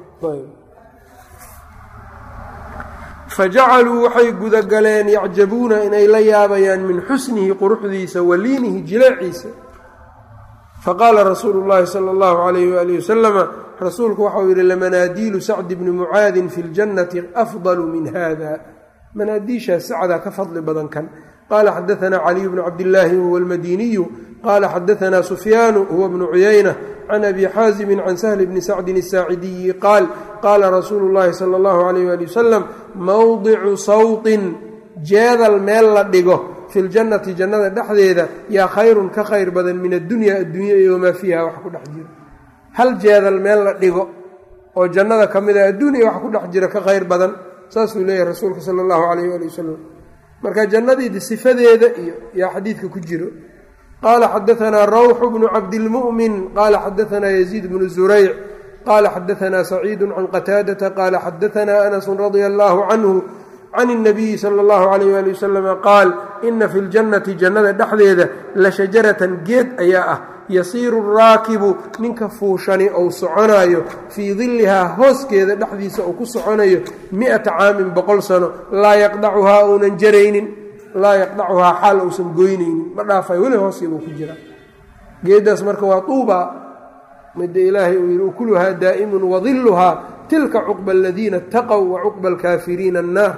fajacaluu waxay gudagaleen yacjabuuna inay la yaabayaan min xusnihi quruxdiisa wa liinihi jileeciisa faqaala rasuulu llaahi sala allahu calayhi waalihi wasalama rasuulku waxau yidhi lamanaadiilu sacdi bni mucaadin fi ljannati afdalu min hada manaadiishaas sacdaa ka fadli badan kan qaala xadaanaa caliyu bnu cabdillaahi huwa almadiniyu qaala xadaanaa sufyaanu huwa bnu cuyayna can abi xaazimin can sahli bni sacdin asaacidiyi qaal qaala rasuulu llaahi sala allahu calayh waali wasalam mowdicu sawtin jeedal meel la dhigo fi ljannati jannada dhexdeeda yaa khayrun ka khayr badan min addunya addunya iyo wamaa fiiha wax ku dhex jira hal jeedal meel la dhigo oo jannada ka mid a adduunya wax ku dhex jira ka khayr badan saasuu leeyahay rasuulka sala allahu calayh waali wasalam marka jannadiidi sifadeeda iyo yaa xadiidka ku jiro qaala xadaanaa rawxu bnu cabdilmu'min qaala xadaanaa yaziid bnu zurayc qaala xadaanaa saciidu can qataadata qaala xadaanaa anasun radia allaahu canhu can اnabiyi sala اllahu alayh ali wasalama qaal ina fi ljannati jannada dhexdeeda la shajaratan geed ayaa ah yasiiru raakibu ninka fuushani ou soconaayo fii dillihaa hooskeeda dhexdiisa uu ku soconayo mi'ata caamin boqol sano laa yaqdacuhaa uunan jaraynin laa yaqdacuhaa xaal uusan goynaynin ma dhaafay weli hooskiibuu ku jira geeddaas marka waa tuuba midda ilaahay uu yidhi ukuluhaa daa'imun wadilluhaa tilka cuqba aladiina اtaqow wa cuqba alkaafiriina annaar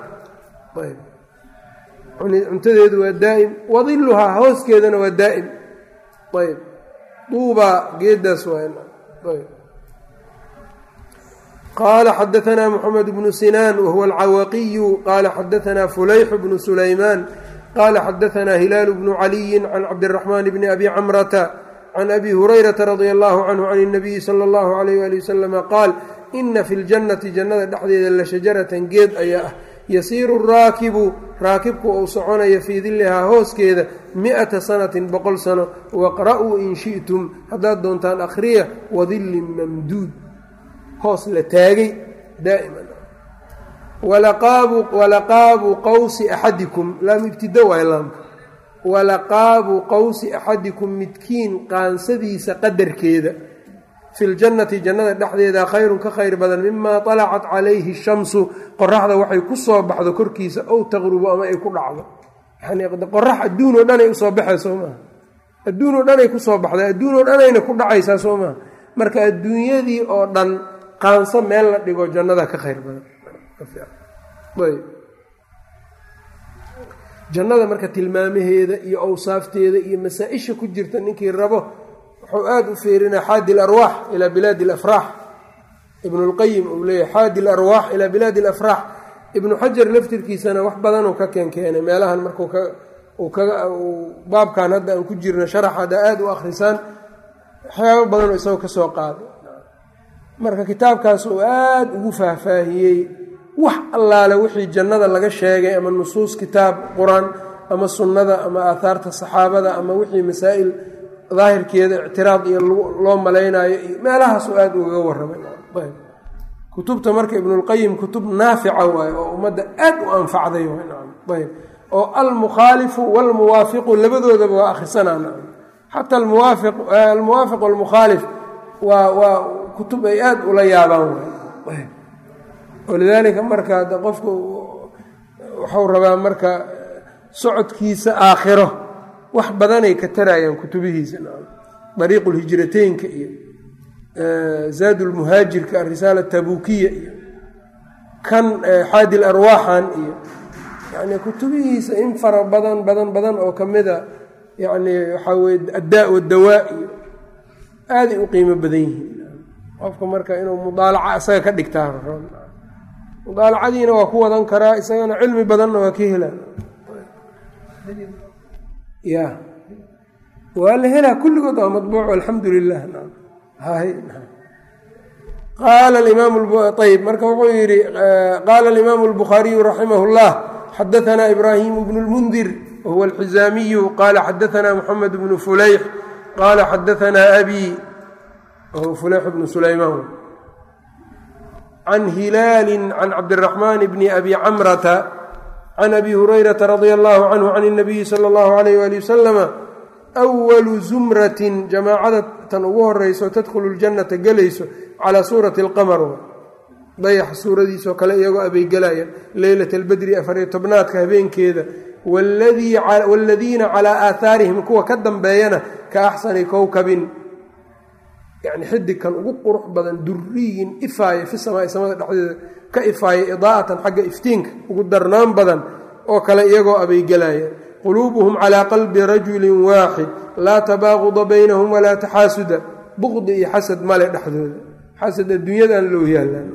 cuntadeedu waa daa'im wadiluhaa hooskeedana waa daa'im ayb duubaa geedaas qaala xadaanaa moxamed bnu sinaan wahuwa alcawaqiyu qaala xadaanaa fulayxu bnu sulaymaan qaala xadaanaa hilaalu bnu caliyin can cabdiraxmaan bni abi camrata can abi hurayrata radia allahu canhu can اnabiyi sala allahu alayh ali wasalama qaal ina fi ljannati jannada dhexdeeda la shajaratan geed ayaa ah yasiiru raakibu raakibku uu soconayo fii dillihaa hooskeeda mi'ata sanatin boqol sano waqra'uu in shi'tum haddaad doontaan akhriya wadillin mamduud hoos la taagay daa'iman walaqaabu qawsi axadikum laam ibtida waay laamka walaqaabu qawsi axadikum midkiin qaansadiisa qadarkeeda fi ljannati jannada dhexdeeda khayrun ka khayr badan mimaa talacat calayhi shamsu qoraxda waxay ku soo baxdo korkiisa ow taqrubu ama ay ku dhacdo yani qorax adduun oo dhanay usoo baxay soo maaha adduun oo dhanay kusoo baxday adduun oo dhanayna ku dhacaysaa soo maaha marka adduunyadii oo dhan qaanso meel la dhigo jannada ka khayr badan jannada marka tilmaamaheeda iyo awsaafteeda iyo masaa-isha ku jirta ninkii rabo wuxuu aada u feerinaa xaadi larwaax ilaa bilaadi alafraax ibnu lqayim uu leeyahy xaadi larwaax ilaa bilaadi alafraax ibnu xajar laftirkiisana wax badanuu ka keenkeenay meelahan markuu baabkan hadda aan ku jirno sharax hadda aada u akhrisaan waxyaabo badanoo isagoo ka soo qaaday marka kitaabkaas uu aada ugu faahfaahiyey wax allaale wixii jannada laga sheegay ama nusuus kitaab qur-aan ama sunnada ama aahaarta saxaabada ama wixii masaa'il daahirkeeda ictiraad iyo loo malaynaayo iyo meelahaasuu aada ugaga warramay kutubta marka ibnulqayim kutub naafica waaye oo ummadda aad u anfacday ayb oo almukhaalifu walmuwaafiqu labadoodaba waa akhrisanaa xata almuwaafiq walmukhaalif waa waa kutub ay aada ula yaabaan waay walidaalika marka qofku waxuu rabaa marka socodkiisa aakhiro wax badanay ka tarayaan kutubihiisa dariiqu lhijrateynka iyo zaad lmuhaajirka arisaala tabukiya iyo kan xaadi larwaaxan iyo yani kutubihiisa in fara badan badan badan oo kamida yani waxaa weye addaa wadawaa iyo aaday u qiimo badan yihiin qofka marka inuu mudaalaca isaga ka dhigtaa mudaalacadiina waa ku wadan karaa isagana cilmi badanna waa ka helaan ya waa la helaa kulligood waa mabuuc alxamdu lilah qaala ayb marka wuxuu yihi qaala alimaamu اlbukhaariyu raximah اllah xadaanaa ibraahimu bnu اlmundir wahuwa alxizaamiyu qaala xadaanaa muxamed bnu fulayx qaala xadaanaa abi wahuwa fulayx bnu sulaymaan can hilaali can cabdiraxmaan bni abi camrata can abi hurayrata radia allahu canhu can اnabiyi sala اllahu alayh ali wasalama walu zumratin jamaacada tan ugu horeyso tadkhulu ljannata gelayso calaa suurati alqamar dayax suuradiisoo kale iyagoo abaygelayaan leylat albedri afariyo tobnaadka habeenkeeda waaladiina calaa aathaarihim kuwa ka dambeeyana ka axsani kowkabin yacni xidigkan ugu qurux badan duriyin ifaaya fi samaai samada dhexdeeda ka ifaaya idaa'atan xagga iftiinka ugu darnaan badan oo kale iyagoo abaygelayaan quluubuhum calaa qalbi rajulin waaxid laa tabaaquda baynahum walaa taxaasuda buqdi iyo xasad male dhexdooda xasad adduunyadan loo yaalaan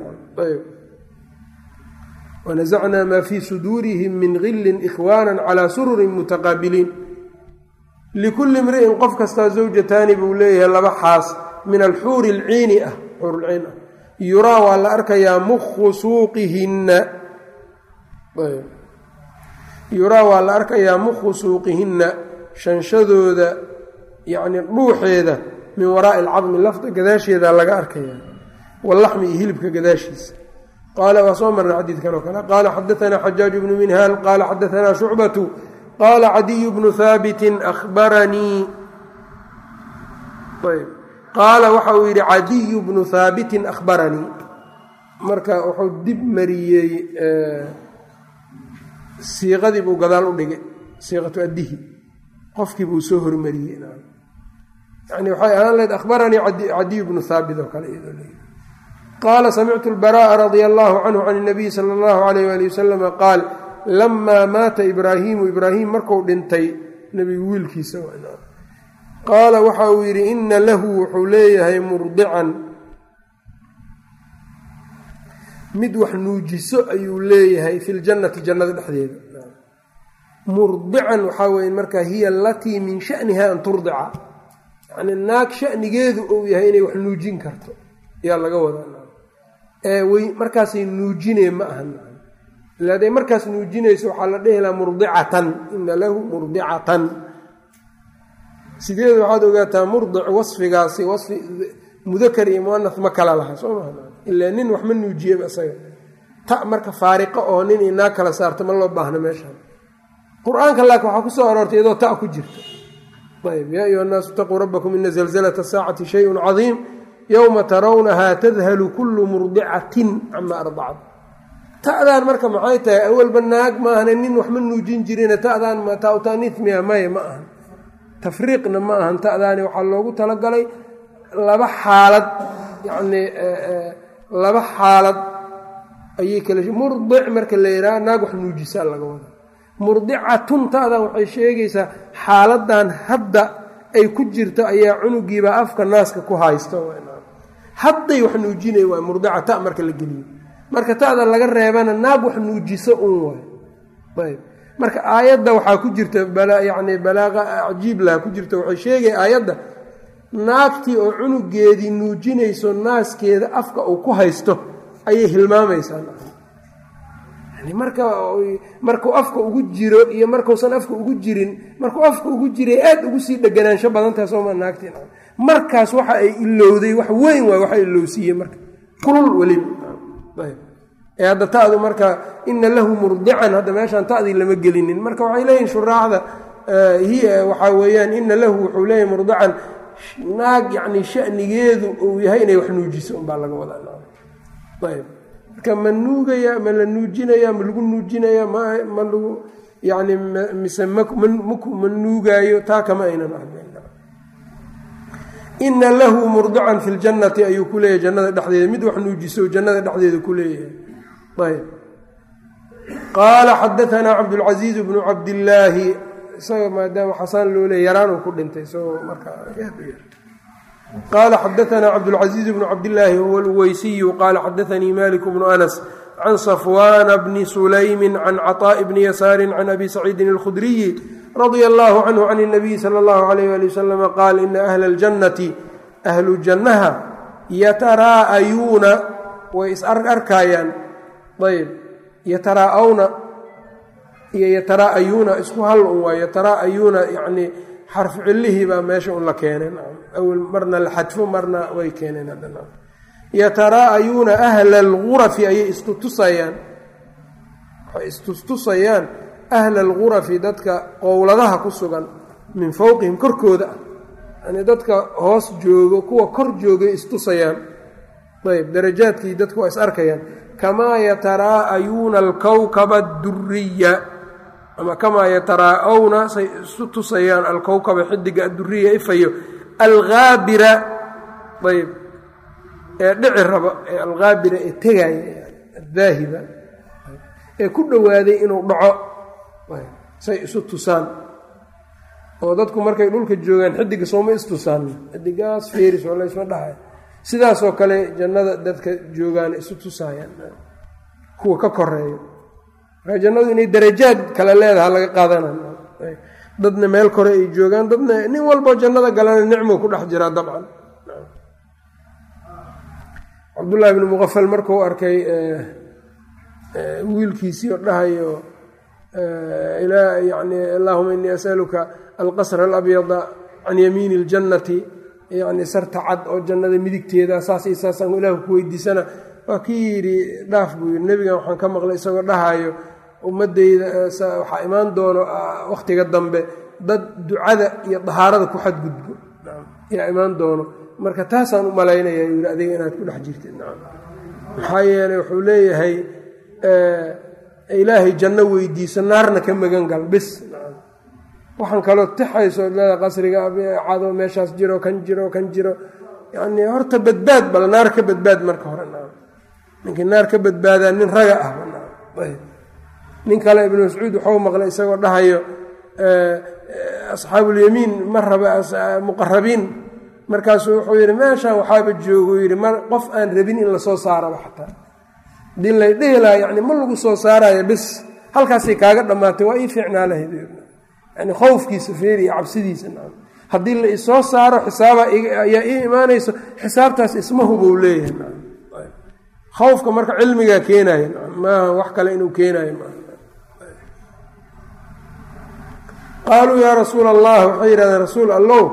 wanasacnaa maa fii suduurihim min gillin ikhwaana calaa sururin mutaqaabiliin likulli imri'in qof kastaa zawjataani buu leeyahay laba xaas min alxuuri alciini ah xuurulciin ah yuraa waa la arkayaa mukhu suuqihinna yuraa waa la arkayaa mukhu suuqihinna shanshadooda yacni dhuuxeeda min waraa'i alcadmi lafta gadaasheeda laga arkaya wallaxmi iyo hilibka gadaashiisa qaala waa soo marna xadiidkan oo kale qaala xadaanaa xajaaj bnu minhaal qaala xadaanaa shucbatu qaala cadiyu bnu haabitin ahbaranii qaala waxa uu yidhi cadiyu bnu haabitin ahbaranii marka wuxuu dib mariyey siiqadii buu gadaal u dhigay siiqatu addihi qofkii buu soo hormariyey yani waxay ahaan lahayd ahbaranii cadiyu bnu haabit oo kale qaala samictu lbara'a radia allahu canhu can اnabiyi sala allahu alayh ali wasalama qaal lamaa maata ibraahiimu ibraahim marku dhintay nebigu wiilkiisa qaala waxa uu yidhi ina lahu wuxuu leeyahay murdican mid wax nuujiso ayuu leeyahay fi ljannati jannada dhexdeeda murdican waxaa weye marka hiya alatii min shaniha an turdica yani naag shanigeedu uu yahay inay wax nuujin karto ayaa laga wadaa wy markaasay nuujinee ma aha ila haday markaas nuujinayso waxaa la dhehi lahaa murdicatan ina lahu murdicatan sideed waxaad ogaataa murdic wasfigaasi wasfi mudakar iyo muanas ma kala laha soo maa ilaa nin wax ma nuujiyeba isaga ta marka faariqo oo nin inaa kala saarto ma loo baahno meeshaan qur-aanka laakiin waxaa kusoo aroortay iyadoo ta ku jirta ayb yaa ayuha nnaasu itaquu rabbakum ina zalzalata saacati shayun cadiim yowma tarawnahaa tadhalu kullu murdicatin cama ardacad ta'daan marka maxay tahay awalba naag maahane nin waxma nuujin jirine ta'daan tautaniif miya maya ma ahan tafriiqna ma ahan ta'daani waxaa loogu talagalay laba xaalad yacnii laba xaalad ayay kala murdic marka la yidhaha naag wax nuujisaa laga wada murdicatun ta'dan waxay sheegaysaa xaaladan hadda ay ku jirto ayaa cunugiiba afka naaska ku haysto hadday wax nuujinay waay murdica ta marka la geliyo marka ta'da laga reebana naag wax nuujiso un waay ayb marka aayadda waxaa ku jirta yani balaaqa cajiib laha ku jirta waxay sheegaya aayadda naagtii oo cunugeedii nuujinayso naaskeeda afka uu ku haysto ayay hilmaamaysaa marka markuu afka ugu jiro iyo markuusan afka ugu jirin markuu afka ugu jiray aad ugu sii dheganaansho badantaha sooma naagtii markaas waxa ay ilowday wax weyn waay waxa ilowsiiyey marka kulul weliba ee hadda ta'du marka ina lahu murdican hadda meeshaan ta'dii lama gelinin marka waxay leeyihin shuraacda hiya waxaa weeyaan ina lahu wuxuu leeyahy murdican naag yacni shanigeedu uu yahay inay wax nuujiso unbaa laga wadaa ayb marka ma nuugaya ma la nuujinaya ma lagu nuujinaya ma ma lagu yani mise ma nuugaayo taa kama aynan ahdayn ina lahu murdican fi ljannati ayuu ku leeyahay jannada dhexdeeda mid wax nuujiso jannada dhexdeeda ku leeyahay ayb qaala xadaanaa cabdulcasiiz bnu cabdillaahi isaga maadaama xasaan loo leey yaraanuu ku dhintay isagoo markaa qaala xadaanaa cabdulcasiiz bnu cabdillaahi huwa alweysiyu qaala xadaanii malik bnu anas can safwaana bni sulaymi can caطaaءi bni yasaari can abi saciidin اlkhudriyi radia allahu canhu can اnabiyi sala اllahu alayh ali wasalam qaal ina ahla اljannati ahlu jannaha yataraa'ayuuna way is arkaayaan ayb yataraa'awna iyo yataraa'ayuuna isku hal un waay yataraa'ayuuna yacnii xarfu cillihii baa meesha un la keeneen awel marna la xadfo marna way keeneen haddana yataraa'ayuuna ahla algurafi ayay istutusayaan waxay istustusayaan ahla algurafi dadka qowladaha ku sugan min fowqihim korkooda ah yani dadka hoos joogo kuwa kor joogay istusayaan ayb darajaadkii dadku waa is arkayaan kamaa yataraa'ayuuna alkowkaba adduriya ama kamaa yataraa'awna say isu tusayaan alkowkaba xidiga adduriya ifayo alghaabira ayb ee dhici raba ee alqaabira ee tegaya adaahiba ee ku dhowaaday inuu dhaco say isu tusaan oo dadku markay dhulka joogaan xidiga sooma istusaan xidigaas feeris oo laysma dhahay sidaasoo kale jannada dadka joogaan isu tusaayaan kuwa ka koreeyo marka jannadu inay darajaad kale leedaha laga qaadanaya dadna meel kore ay joogaan dadna nin walboo jannada galana nicmuu ku dhex jiraa dabcan cabdullaahi bnu muqafal markuu arkay wiilkiisii oo dhahayo yani allahuma inii asaluka alqasra alabyada can yamiini اljannati yani sarta cad oo jannada midigteeda saas iyo saasaan ilaahu ku weydiisana waa kii yidhi dhaaf buu yidhi nebigan waxaan ka maqlay isagoo dhahayo ummadeyda waxaa imaan doono wakhtiga dambe dad ducada iyo dahaarada ku xadgudbo yaa imaan doono marka taasaan u malaynaya yidhi adiga inaad ku dhex jirtid maxaa yeeley wuxuu leeyahay ilaahay janno weydiiso naarna ka magan gal bis waxaan kaloo tixayso leeda qasriga cado meeshaas jiro kan jiro kan jiro yani horta badbaad bal naar ka badbaad marka hore ninkii naar ka badbaadaa nin raga ah nin kale ibnu mascuud waxuu maqlay isagoo dhahayo asxaabulyamiin ma raba muqarabiin markaasuu wuxuu yidhi meeshaan waxaaba joogu yidhi ma qof aan rabin in lasoo saaraba xataa hadii lay dhihi lahaa yani ma lagu soo saarayo bis halkaasay kaaga dhammaatay waa ii fiicnaa lahayd yani khowfkiisa feeri iyo cabsidiisa haddii la isoo saaro xisaaba ayaa ii imaanayso xisaabtaas ismahubuu leeyahay khawfka marka cilmigaa keenaya maaha wax kale inuu keenayo qaaluu yaa rasuula allah waxay yidhahdeen rasuul allow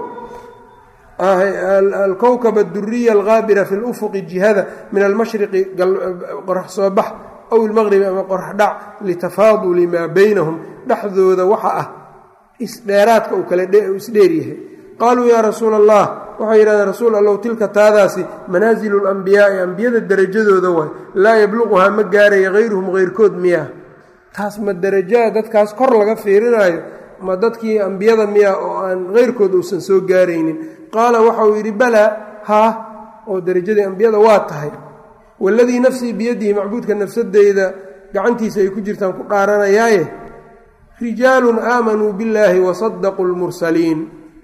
alkowkab aduriya algaabira fi lufuqi jihada min almashriqi qorax soo bax aw ilmaqribi ama qorax dhac litafaaduli maa beynahum dhexdooda waxa ah isdheeraadka uu kale isdheeryahay qaaluu yaa rasuula allah waxay yidhahdeen rasuul allow tilka taadaasi manaazilu lambiyaai ambiyada derajadooda waay laa yabluquhaa ma gaaraya hayruhum heyrkood miyaa taas ma derajaa dadkaas kor laga fiirinaayo ma dadkii ambiyada miyaa oo aan heyrkood uusan soo gaaraynin qaala waxa uu yidhi balaa haa oo derajadii ambiyada waa tahay waladii nafsii biyadihi macbuudka nafsadeyda gacantiisa ay ku jirtaan ku dhaaranayaaye rijaalun aamanuu billaahi wasadaquu lmursaliin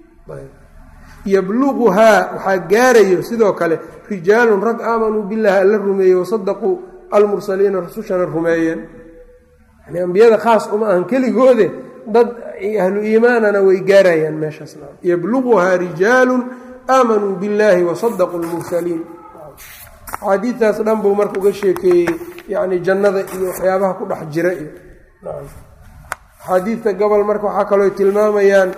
yabluquhaa waxaa gaarayo sidoo kale rijaalun rag aamanuu billaahi alla rumeeyey wasadaquu almursaliina rasushana rumeeyeen yani ambiyada khaas uma ahan keligoode dad ahlu iimaanana way gaarayaan meeshaas yabluquhaa rijaalun aamanuu billaahi wasadaquu lmursaliin axaadiidtaas dhan buu marka uga sheekeeyey yani jannada iyo waxyaabaha ku dhex jira iyo axaadiidta gobol marka waxaa kaloo tilmaamayaan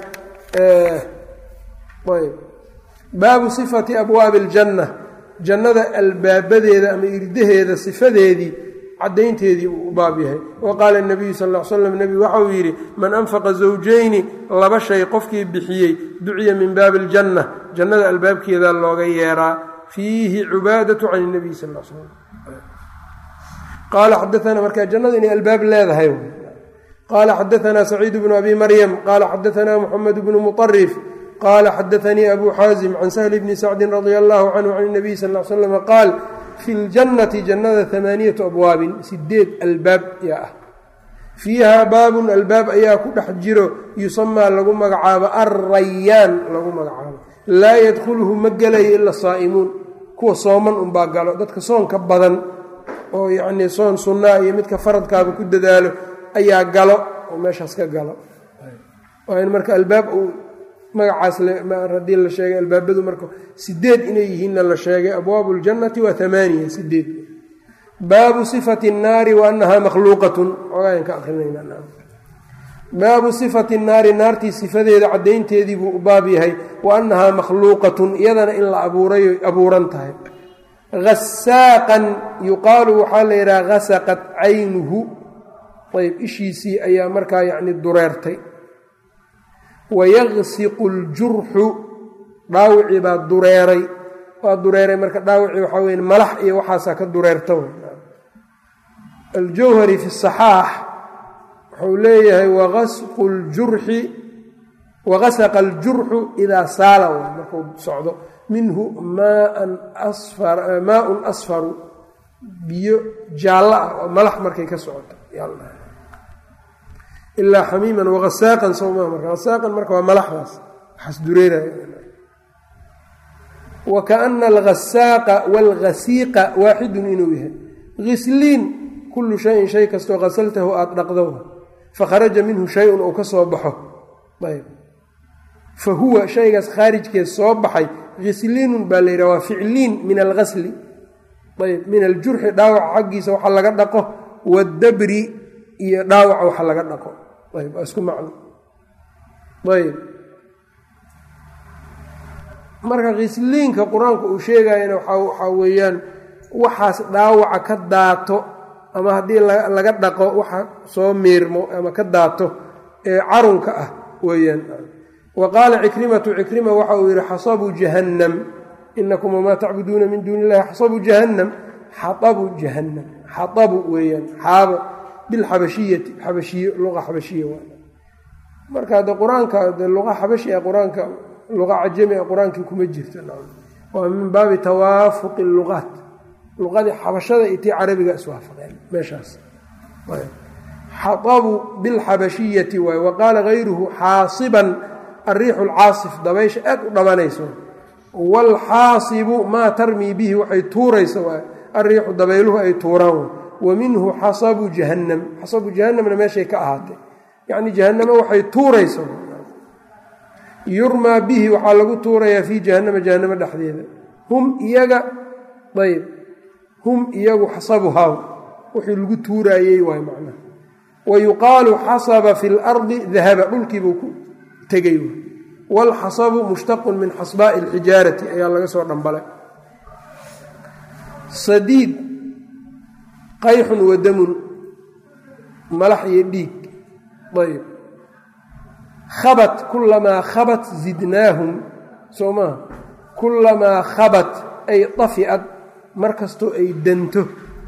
ayb baabu sifati abwaabi aljanna jannada albaabadeeda ama irdaheeda sifadeedii caddaynteedii uu u baab yahay wa qaala nabiyu sal l slam nebigu waxa uu yidhi man anfaqa zawjayni laba shay qofkii bixiyey duciya min baabi aljanna jannada albaabkeeda looga yeeraa fiihi cubaadatu can nabiy sal l slam qaala xadaana markaa jannada inay albaab leedahay qaala xadaanaa saciid bnu abi maryam qaala xadaanaa muxamed bnu muطarif qaala xadaanii abu xaazim can sahli bni sacdin radia allahu canhu can nabiy sal l slm qaal fi ljannati jannada amaaniyatu abwaabin sideed albaab yaa ah fiiha baabun albaab ayaa ku dhex jiro yusamaa lagu magacaabo alrayaan lagu magacaabo laa yadkhuluhu ma gelayo ila saa'imuun kuwa sooman unbaa galo dadka soonka badan oo yacnii soon sunnaa iyo midka faradkaaba ku dadaalo ayaa galo oo meeshaas ka galo waa in marka albaab uu magacaas haddii la sheegay albaabadu marka sideed inay yihiinna la sheegay abwaabu ljannati waa amaaniya sideed baabu sifati اnnaari wa annahaa makhluuqatun ogaan ka akrinayna baabu sifati nnaari naartii sifadeeda caddaynteedii buu u baab yahay wa annahaa makhluuqatun iyadana in la abuuray abuuran tahay hasaaqan yuqaalu waxaa la yidhaha hasaqat caynuhu ayb ishiisii ayaa markaa yacni dureertay wayaqsiqu ljurxu dhaawicii baa dureeray waa dureeray marka dhaawicii waxaa weye malax iyo waxaasaa ka dureerta aljawhari fi saxaax wuxuu leeyahay waqasqu ljurxi waqasaqa aljurxu idaa saala markuu socdo minhu maan maaun asfaru biyo jaallo ah oo malax markay ka socoto ilaa xamiiman wagasaaqan sowmaa marka hasaaqan marka waa malaxdaas waxaas dureeraya wa kaana alghasaaqa waalghasiiqa waaxidun inuu yahay ghisliin kullu shayin shay kastoo qasaltahu aada dhaqdo fakharaja minhu shay-un uu ka soo baxo ayb fa huwa shaygaas khaarijkeed soo baxay ghisliinun baa la yidhaha waa ficliin min alghasli ayb min aljurxi dhaawaca xaggiisa waxa laga dhaqo waddabri iyo dhaawaca waxa laga dhaqo ayb waa isku macno ayb marka khisliinka qur-aanku uu sheegayana waxaa weeyaan waxaas dhaawaca ka daato ama haddii laga dhaqo waxa soo miirmo ama ka daato ee carunka ah weeyaan wa qaala cikrimatu cikrima waxa uu yidhi xasabuu jahannam inakum wamaa tacbuduuna min duuni illahi xasabuu jahannam xaabu jahannam xaabu weeyaan xaabo bilxabashiyati xabashiye luqa xabashiya waa marka hadde qur-aanka de luqa xabashi ee qur-aanka luqa cajami ee qur-aankii kuma jirto waa min baabi tawaafuqi luqaat luqadii xabashada iyo tii carabiga iswaafaqeen meeshaas xaabu bilxabashiyati waay wa qaala gayruhu xaasiban ariixu lcaasif dabaysha aad u dhabanayso waalxaasibu maa tarmii bihi waxay tuuraysa waay ariixu dabayluhu ay tuuraan wa minhu xasabu jahannam xasabu jahannamna meeshay ka ahaatay yacni jahannamo waxay tuuraysa yurmaa bihi waxaa lagu tuurayaa fii jahannama jahannamo dhexdeeda hum iyaga ayb hum iyagu xasabuhaa wixii lagu tuuraayey waay macnaha wa yuqaalu xasaba fi lardi dahaba dhulkiibuu ku tegay waalxasabu mushtaqun min xasbaa'i alxijaarati ayaa laga soo dhambalay sadiid qayxun wa damun malax iyo dhiig ayb khabat kulamaa khabat zidnaahum soo maaha kulamaa khabat ay dafi'ad mar kastoo ay danto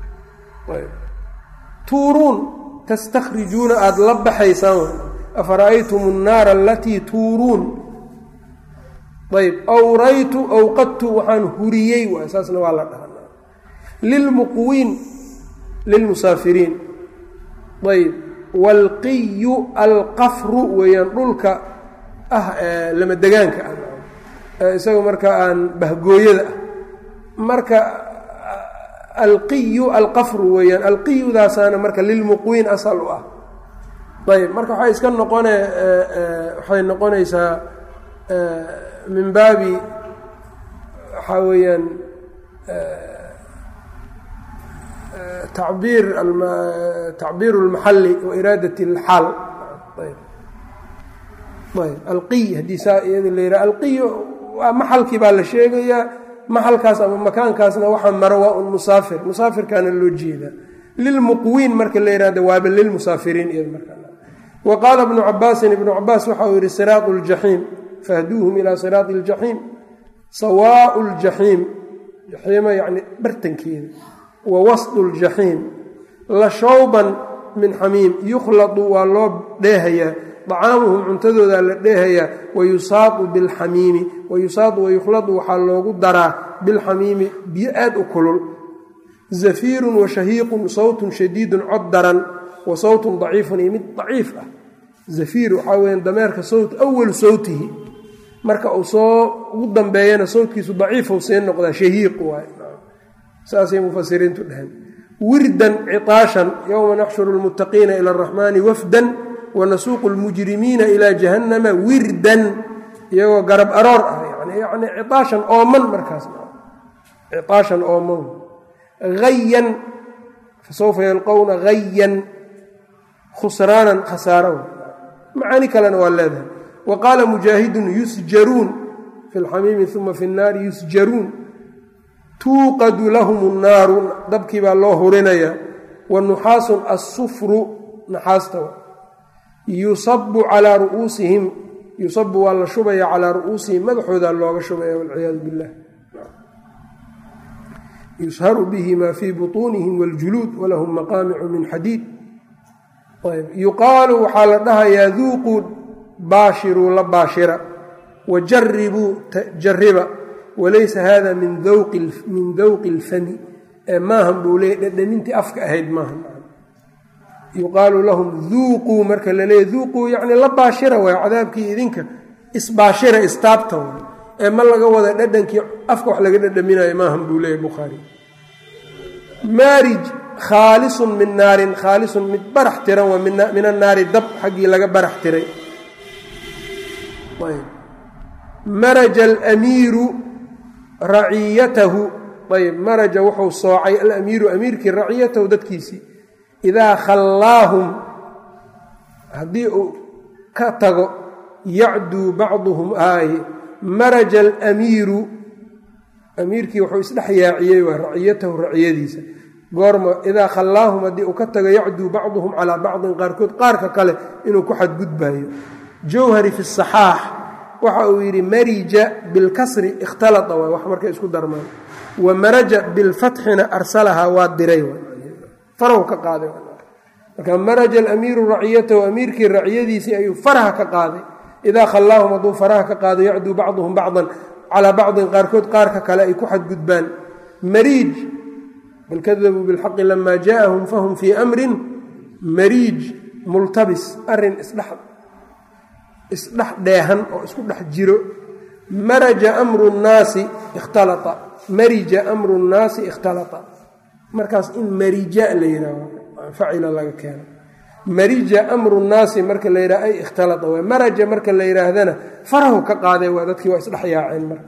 tuuruun tastakhrijuuna aada la baxaysaan afara'aytum annaara alatii tuuruun ayb awraytu awqadtu waxaan huriyey waay saasna waa la dhaha lilmuqwiin lilmusaafiriin ayb waalqiyu alqafru weeyaan dhulka ah lama degaanka ah isaga marka aan bahgooyada ah marka alqiyu alqafru weeyaan alqiyudaasaana marka lilmuqwiin asal u ah ayb marka waxay iska noqone waxay noqonaysaa min baabi waxaa weeyaan tacbiir tacbiir اlmaxali wa iraadat اlxaal ayb alqiy haddii saa iyada la yidhaha alqiy waa maxalkii baa la sheegayaa maxalkaas ama makaankaasna waxaa maro waa un musaafir musaafirkaana loo jeedaa lilmuqwiin marka la yihahdo waaba lilmusaafiriin iyad marka wa qaala ibnu cabaasin ibnu cabaas waxa uu yihi siraatu اljaxiim fahduuhum ilaa siraati اljaxiim sawaau اljaxiim jaxiima yani bartankeeda wa wasdu ljaxiim la shawban min xamiim yukhladu waa loo dheehayaa dacaamuhum cuntadoodaa la dheehayaa wayusaadu bilxamiimi wayusaadu wayukhladu waxaa loogu daraa bilxamiimi biyo aad u kulul zafiirun wa shahiiqun sawtun shadiidun cod daran wa sawtun daciifun iyo mid daciif ah zafiir waxaa weya dameerka sawt awalu sawtihi marka uu soo ugu dambeeyana sawtkiisu daciifou see noqdaa shahiiq waay saasay mufasiriintu dhaheen wirdan ciaashan yowma naxshuru lmuttaqiina ila araxmaani wafdan wanasuuqu lmujrimiina ilaa jahannama wirdan iyagoo garab aroor ah yani ciaashan ooman markaas ciaashan ooman hayan fasawfa yalqowna hayan khusraanan khasaaro macaani kalena waa leedahay wa qaala mujaahidun yusjaruun fi lxamiimi uma fi nnaari yusjaruun tuuqadu lahum nnaaru dabkii baa loo hurinayaa wa nuxaasun assufru naxaasta yusabu calaa ru'uusihim yusabu waa la shubaya calaa ru'uusihim madaxoodaa looga shubaya walciyaadu billah yusharu bihi maa fii butuunihim waاljuluud walahum maqaamicu min xadiid yuqaalu waxaa la dhahayaa duuquu baashiruu la baashira wajaribuu jariba walaysa hada min min dawqi اlfami ee maahan buu leeyay dhadhamintii afka ahayd maahan yuqaalu lahum duuquu marka la leeya duuquu yacni la baashira waay cadaabkii idinka isbaashira istaabta waay ee ma laga wada dhadhankii afka wax laga dhadhaminayo maahan buu leeyahy bukhaari maarij khaalisun min naarin khaalisun mid barax tiran waa min annaari dab xaggii laga barax tiray maraja alamiiru raciyatahu ayb maraja wuxuu soocay alamiiru amiirkii raciyatahu dadkiisii idaa khallaahum haddii uu ka tago yacduu bacduhum aaye maraja alamiiru amiirkii wuxuu isdhex yaaciyey waa raciyatahu raciyadiisa goorma idaa khallaahum haddii uu ka tago yacduu bacduhum calaa bacdin qaarkood qaarka kale inuu ku xadgudbayo jawhari fi saxaax waxa uu yidhi marija bilkasri ikhtalaa waay wax markay isku darmaan wa maraja bilfatxina arsalahaa waa diray farahu ka qaaday marka maraja alamiiru raciyatahu amiirkii raciyadiisii ayuu faraha ka qaaday idaa khallaahum hadduu faraha ka qaado yacduu bacduhum bacdan calaa bacdin qaarkood qaarka kale ay ku xadgudbaan mariij bal kadabuu bilxaqi lamaa jaaahum fahum fii amrin mariij multabis arin isdhex isdhex dheehan oo isku dhex jiro maraja amru nnaasi ikhtalaa marija amru nnaasi ikhtalaa markaas in marija la yidhaaho facila laga keeno marija amru nnaasi marka la yidhaha ay ikhtalaa waay maraja marka la yidhaahdana farahu ka qaaday waa dadkii waa isdhex yaaceen marka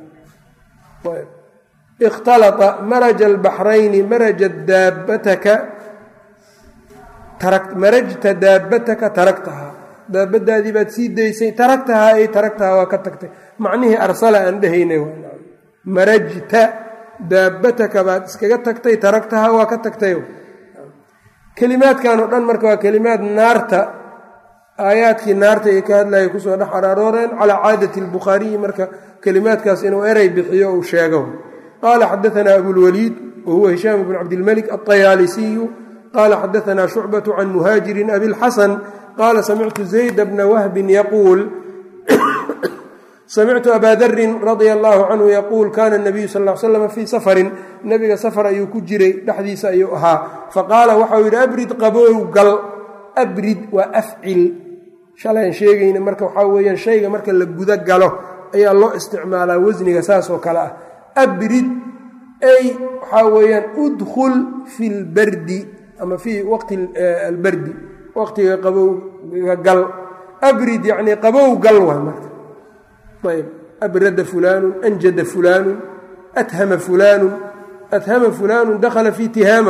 ikhtalaa maraja albaxrayni maraja daabataka marajta daabataka taragtahaa daabadaadii baad sii daysay taragtahaa ay taragtahaa waa ka tagtay macnihii arsala aan dhehaynay marajta daabataka baad iskaga tagtay taragtahaa waa ka tagtay kelimaadkan oo dhan marka waa kelimaad naarta aayaadkii naarta ee ka hadlaya kusoo dhex araarooreen calaa caadati albukhaariyi marka kelimaadkaas inuu erey bixiyo uu sheego qaala xadaanaa abulwaliid wahuwa hishaam bn cabdilmalik alطayaalisiyu qaala xadaanaa shucbatu can muhaajirin abilxasan qaala samictu zayd bna wahbin yaquul samictu abaa darin radia allahu canhu yaquul kana nabiyu sal l slam fii safarin nebiga safar ayuu ku jiray dhexdiisa ayuu ahaa faqaala waxau yidhi abrid qaboow gal abrid waa afcil shalaan sheegayna marka waxaa weeyaan shayga marka la guda galo ayaa loo isticmaalaa wasniga saas oo kale ah abrid ay waxaa weeyaan udkhul fi lbardi ama fii waqti albardi waqtiga qabowga gal abrid yacnii qabow gal waa marka ayb abrada fulaanu anjada fulaanu athama fulaanu athama fulaanu dakhala fi tihaama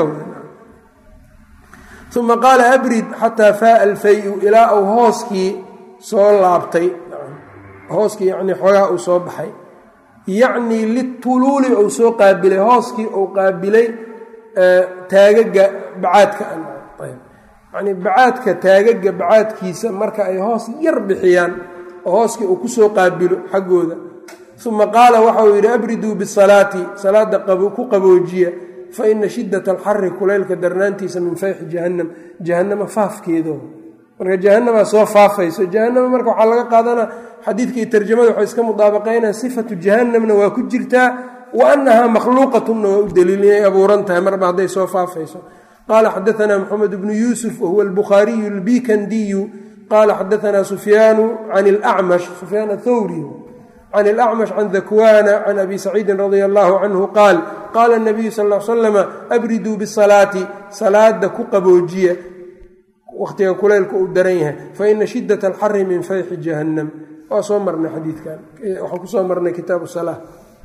uma qaala abrid xataa faaa alfayu ilaa uu hooskii soo laabtay hooskii yani xoogaa uu soo baxay yacnii lituluuli uu soo qaabilay hooskii uu qaabilay taagaga bacaadka yani bacaadka taagaga bacaadkiisa marka ay hoos yar bixiyaan oo hooskii uu kusoo qaabilo xaggooda uma qaala waxa uu yidhi abriduu bisalaati salaada ku qaboojiya fa ina shidat alxari kulaylka darnaantiisa min fayxi jahannam jahannama faafkeedo marka jahanamaa soo faafayso jahanama marka waxaa laga qaadanaa xadiidkii tarjamada waxay iska mudaabaqaynaa sifatu jahannamna waa ku jirtaa wa annahaa makhluuqatunna waa u daliil inay abuuran tahay marba hadday soo faafayso qaala xadaanaa moxamed bnu yuusuf wahuwa albukhaariyu albikandiyu qaala xadaanaa sufyaanu can lacmash sufyaan athawri can ilacmash can dakwana can abi saciidin radia allahu canhu qaal qaala nabiyu sal l slama abriduu bisalaati salaada ku qaboojiya waqtiga kulaylka uu daran yahay faina shidat alxari min fayxi jahannam waa soo marnay xadiidkan waxaan kusoo marnay kitaabu sala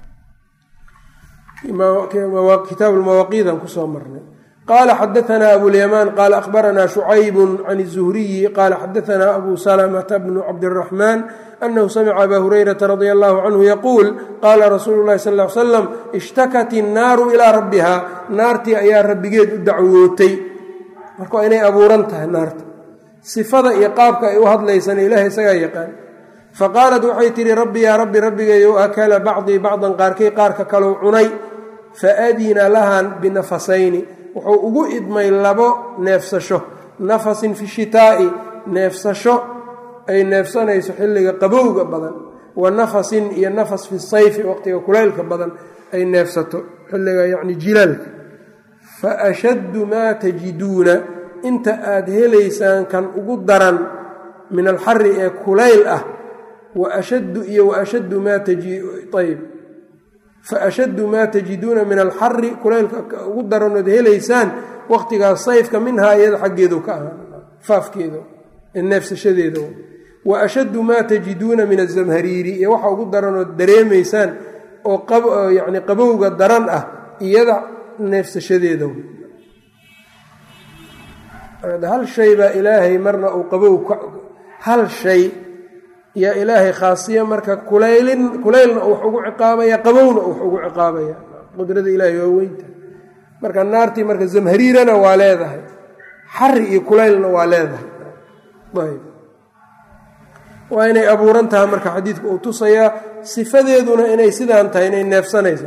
kitaabu lmawaaqiidan kusoo marnay qaala xadaanaa abulyamaan qaala akhbaranaa shucaybu can الzuhriyi qaala xadaanaa abu salamata bnu cabdiraxmaan anahu samica abaa hurayrata radia allahu canhu yaquul qaala rasuulu llahi sal l slam ishtakat innaaru ilaa rabbiha naartii ayaa rabbigeed u dacwootay marka waa inay abuuran tahay naarta sifada iyo qaabka ay u hadlaysana ilaah isagaa yaqaan faqaalat waxay tidhi rabbi yaa rabbi rabbigayow akala bacdii bacdan qaarkay qaarka kalou cunay faadina lahan binafasayni wuxuu ugu idmay labo neefsasho nafasin fi shitaa'i neefsasho ay neefsanayso xilliga qabowga badan wa nafasin iyo nafas fi sayfi waqtiga kulaylka badan ay neefsato xilliga yacni jilaalka fa ashaddu maa tajiduuna inta aada helaysaan kan ugu daran min alxari ee kulayl ah wa ashaddu iyo wa ashaddu maa ayb fa ashaddu maa tajiduuna min alxari kulaylka ugu daranood helaysaan waqtigaas sayfka minhaa iyada xaggeedu ka ahaa faafkeeda ee neefsashadeeda wa ashaddu maa tajiduuna min azamhariiri iyo waxa ugu daranood dareemaysaan oo yacni qabowga daran ah iyada neefsashadeeda hal shay baa ilaahay marna uu qabow hal shay yaa ilaahay khaasiya marka kulaylin kulaylna uu wax ugu ciqaabaya qabowna uu wax ugu ciqaabaya qudrada ilaahay waa weynta marka naartii marka zamhariirana waa leedahay xari iyo kulaylna waa leedahay ayb waa inay abuuran tahay marka xadiidku uu tusayaa sifadeeduna inay sidaan tahay inay neefsanaysa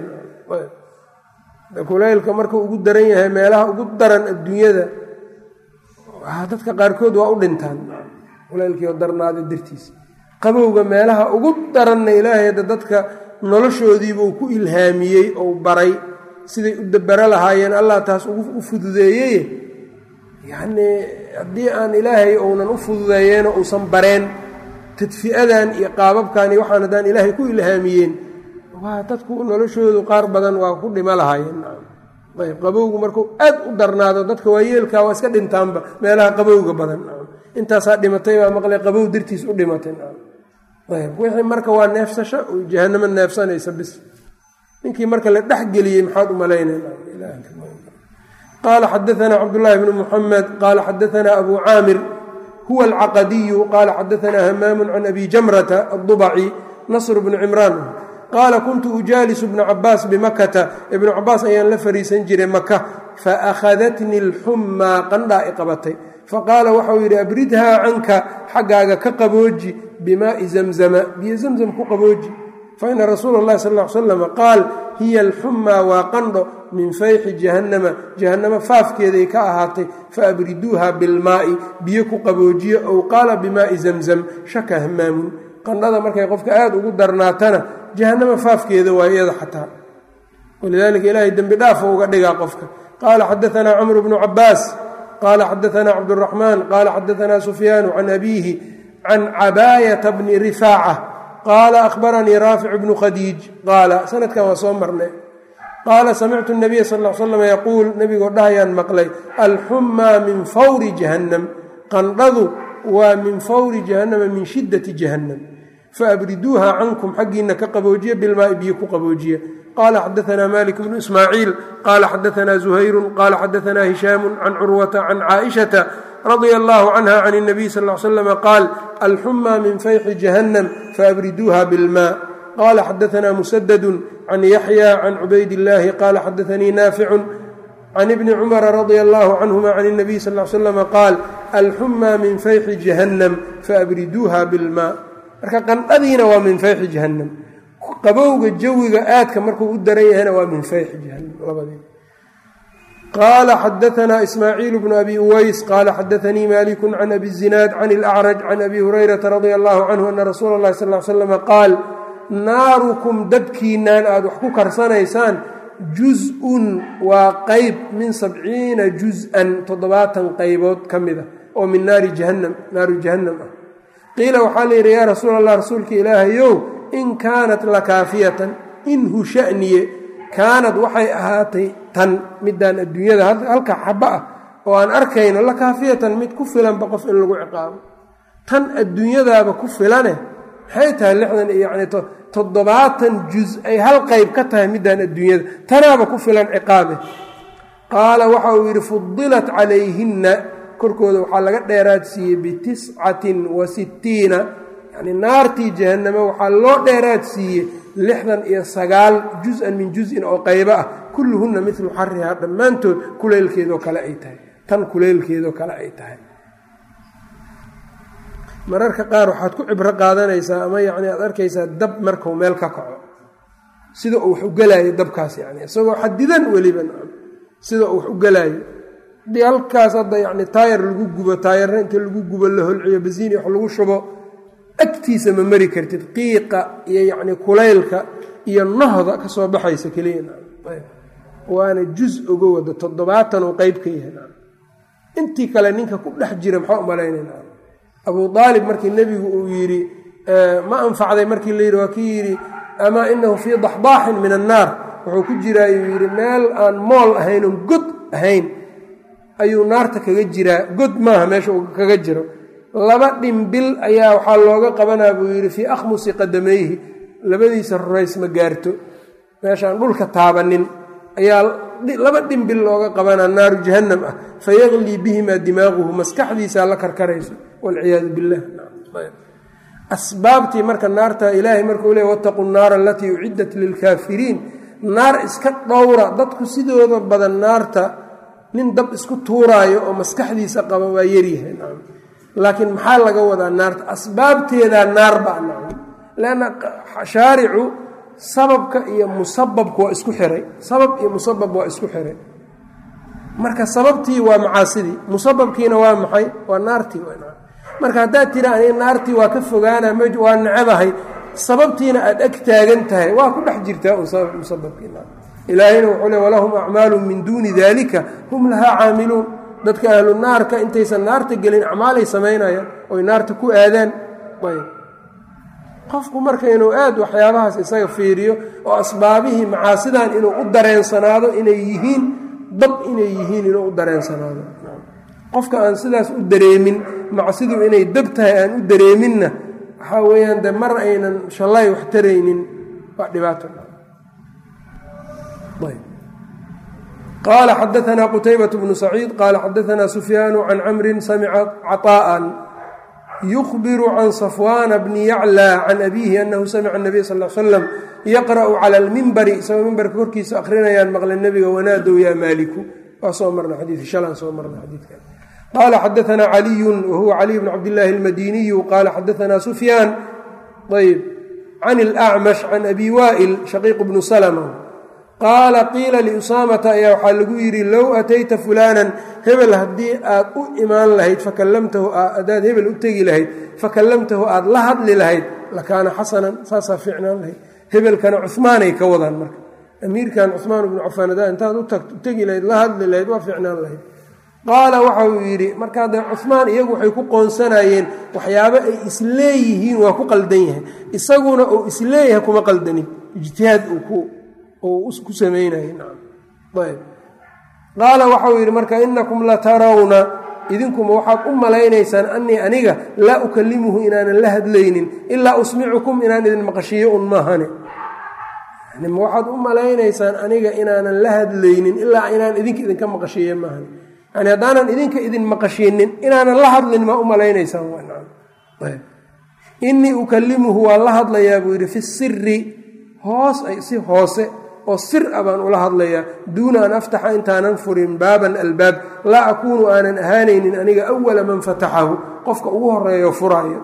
kulaylka markuu ugu daran yahay meelaha ugu daran adduunyada dadka qaarkood waa u dhintaan kulaylkiio darnaada dartiisa qabowga meelaha ugu daranna ilaahay hadda dadka noloshoodiibuu ku ilhaamiyey ou baray siday u dabaro lahaayeen allah taas u fududeeyey yacnii haddii aan ilaahay ounan u fududeeyeenoo uusan bareen tadfi'adan iyo qaababkan iyo waxaan haddaan ilaahay ku ilhaamiyeen waa dadku noloshoodu qaar badan waa ku dhimo lahaayeen ayb qabowgu markuu aad u darnaado dadka waayeelkaa waa iska dhintaanba meelaha qabowga badan intaasaa dhimatay baa maqlay qabow dartiis u dhimatay ayb wixii marka waa neefsasho jahanamo neefsanaysa bis ninkii marka la dhexgeliyey maxaad u malaynaqaala xadaanaa cabdulaahi bnu muxamed qaala xadaanaa abu caamir huwa alcaqadiyu qaala xadaanaa hamaamu can abi jamrata addubaci nasr bnu cimraan qaala kuntu ujaalisu bna cabaas bimakata ibnu cabaas ayaan la fariisan jiray maka faakhadatni alxummaa qandhaa i qabatay faqaala waxau yidhi abridhaa canka xaggaaga ka qabooji bimaai zamzama biyo zamzam ku qabooji faina rasuula اllahi sal ll ly slam qaal hiya alxummaa waa qandho min fayxi jahannama jahannama faafkeeday ka ahaatay faabriduuha bilmaa'i biyo ku qaboojiyo ow qaala bimaai zamzam shaka hamaamun qandhada markay qofka aada ugu darnaatana jahannama faafkeeda waa iyada xataa walidaalika ilaahay dembi dhaafa uga dhigaa qofka qaala xadaanaa camru bnu cabaas qaala xadaanaa cabduraxmaan qaala xadaanaa sufyaanu can abiihi can cabaayata bni rifaaca qaala ahbaranii raafic bnu khadiij qaala sanadkan waa soo marnay qaala samictu nabiya sal l slam yaquul nebigoo dhahayaan maqlay alxummaa min fawri jahannam qandhadu waa min fawri jahannama min shiddati jahannam faabriduuha cankum xaggiina ka qaboojiya bilmaai biyo ku qaboojiya qaala xadaanaa malik bnu ismaaciil qaala xadaanaa zuhayru qaala xadaanaa hishaamu can curwata can caaishata radia allahu canha can اnabiy sal l slam qaal alxumaa min fayxi jahannam faabriduuha bilmaa qaala xadaanaa musadadu can yaxya can cubayd illaahi qaala xadaanii naaficu can ibni cumara radia allahu canhuma can اnabiy sal l slam qaal alxumaa min fayxi jahannam faabriduuha bilmaa marka qandhadiina waa min fayxi jahannam qabowga jawiga aadka markuu u daran yahayna waa min fayxi jahannam labadii qaala xadaanaa ismaaciil bnu abi uways qaala xadaanii maliku can abi zinaad can ilacraj can abi hurayrata radia allahu canhu ana rasuula اllahi sal l slama qaal naarukum dabkiinaan aada wax ku karsanaysaan juz-un waa qeyb min sabciina juz-an toddobaatan qaybood ka mid a oo min naari jahannam naaru jahannam ah qiila waxaa la yidhi yaa rasuul allah rasuulka ilaahayow in kaanat lakaafiyatan inhu shaniye kaanad waxay ahaatay tan midaan adduunyada halka xaba ah oo aan arkayno lakaafiyatan mid ku filanba qof in lagu ciqaabo tan adduunyadaaba ku filane maxay tahay lixdan yani toddobaatan juz ay hal qayb ka tahay midaan adduunyada tanaaba ku filan ciqaabe qaala waxa uu yidhi fudilat calayhinna korkooda waxaa laga dheeraad siiyey bitiscatin wa sittiina yani naartii jahanname waxaa loo dheeraad siiyey lixdan iyo sagaal juz-an min juz-in oo qaybo ah kulluhunna midlu xarihaa dhammaantood kuleylkeedoo kale ay tahay tan kuleylkeedoo kale ay tahay mararka qaar waxaad ku cibro qaadanaysaa ama yacni aad arkaysaa dab markuu meel ka kaco sida uu wax u gelaayo dabkaas yani isagoo xadidan weliba sida uu wax u gelaayo hadii halkaas hadda yacni taayar lagu gubo taayarna inta lagu gubo la holciyo basiini wax lagu shubo agtiisa ma mari kartid qiiqa iyo yacni kulaylka iyo nohda ka soo baxaysa keliya waana juz uga wada toddobaatan uu qeyb ka yahay intii kale ninka ku dhex jira maxaa u malaynayna abuu aalib markii nebigu uu yidhi ma anfacday markii la yidhi waa kii yidhi amaa inahu fii daxdaaxin min annaar wuxuu ku jiraa yuu yidhi meel aan mool ahayn oon god ahayn ayuu naarta kaga jiraa god maaha meesha uu kaga jiro laba dhimbil ayaa waxaa looga qabanaa buu yidhi fii akhmusi qadamayhi labadiisa rurays ma gaarto meeshaan dhulka taabanin ayaa laba dhimbil looga qabanaa naaru jahannam ah fayaklii bihimaa dimaaquhu maskaxdiisaa la karkarayso walciyaadu billah asbaabtii marka naarta ilaahay markuu leey wataquu naara alatii uciddat lilkaafiriin naar iska dhowra dadku sidooda badan naarta nin dab isku tuuraayo oo maskaxdiisa qaba waa yaryahay laakiin maxaa laga wadaa naarta asbaabteedaa naar baa nacam leanna shaaricu sababka iyo musababka waa isku xiray sabab iyo musabab waa isku xiray marka sababtii waa macaasidii musababkiina waa maxay waa naartii marka haddaad tira aniga naartii waa ka fogaana waa necebahay sababtiina aada ag taagan tahay waa ku dhex jirtaa musababkiina ilaahayna wuxuu le walahum acmaalu min duuni dalika hum lahaa caamiluun dadka ahlu naarka intaysan naarta gelin acmaalay samaynayaan oy naarta ku aadaan ayb qofku marka inuu aad waxyaabahaas isaga fiiriyo oo asbaabihii macaasidan inuu u dareensanaado inay yihiin dab inay yihiin inuu u dareensanaado qofka aan sidaas u dareemin macsidu inay dab tahay aan u dareeminna waxaa weeyaan de mar aynan shallay wax taraynin waa dhibaato qaala xadaanaa qutaybat bnu saciid qaala xadaanaa sufyaanu can camrin samica caطaa'an yukbiru can safwaana bni yaclى can abiihi anahu samica nabiy sal slam yaqra'u cala almimbari isagoo mimbarka korkiisa akhrinayaan maqla nebiga wanaadow yaa maaliku waa soo marna xadiidka shalaan soo marna xadiidkan qaala xadaanaa caliyun wahuwa caliy bn cabdillaahi almadiniyu qaala xadaanaa sufyaan ayb can alacmash can abi waa'il shaqiiq bnu salma qaala qiila liusaamata ayaa waxaa lagu yidhi low atayta fulaanan hebel haddii aad u imaan lahayd fakallamtahu haddaad hebel u tegi lahayd fakallamtahu aad la hadli lahayd lakaana xasanan saasaa fiicnaan lahayd hebelkana cumaanay ka wadaan marka amiirkan cumaan bnu cafaan haddaa intaad u tegi lahayd la hadli lahayd waa fiicnaan lahayd qaala waxa uu yidhi markaa dee cumaan iyagu waxay ku qoonsanayeen waxyaabo ay isleeyihiin waa ku qaldan yahay isaguna uu isleeyahay kuma qaldanin ijtihaad uu ku samaynayayb qaala waxauu yidhi marka inakum la tarawna idinkuma waxaad u malaynaysaan anii aniga laa ukalimuhu inaanan la hadlaynin ilaa usmicukum inaan idin maqashiyo un maahane waxaad u malaynaysaan aniga inaanan la hadlaynin ilaa inaan idinka idinka maqashiiye maahane yani haddaanan idinka idin maqashinin inaanan la hadlin maa u malaynaysaan inii ukalimuhu waa la hadlayaa buu yidhi fi siri hoos ay si hoose oo sir a baan ula hadlayaa duuna an aftaxa intaanan furin baaban albaab laa akuunu aanan ahaanaynin aniga awala man fataxahu qofka ugu horeeyo furaayo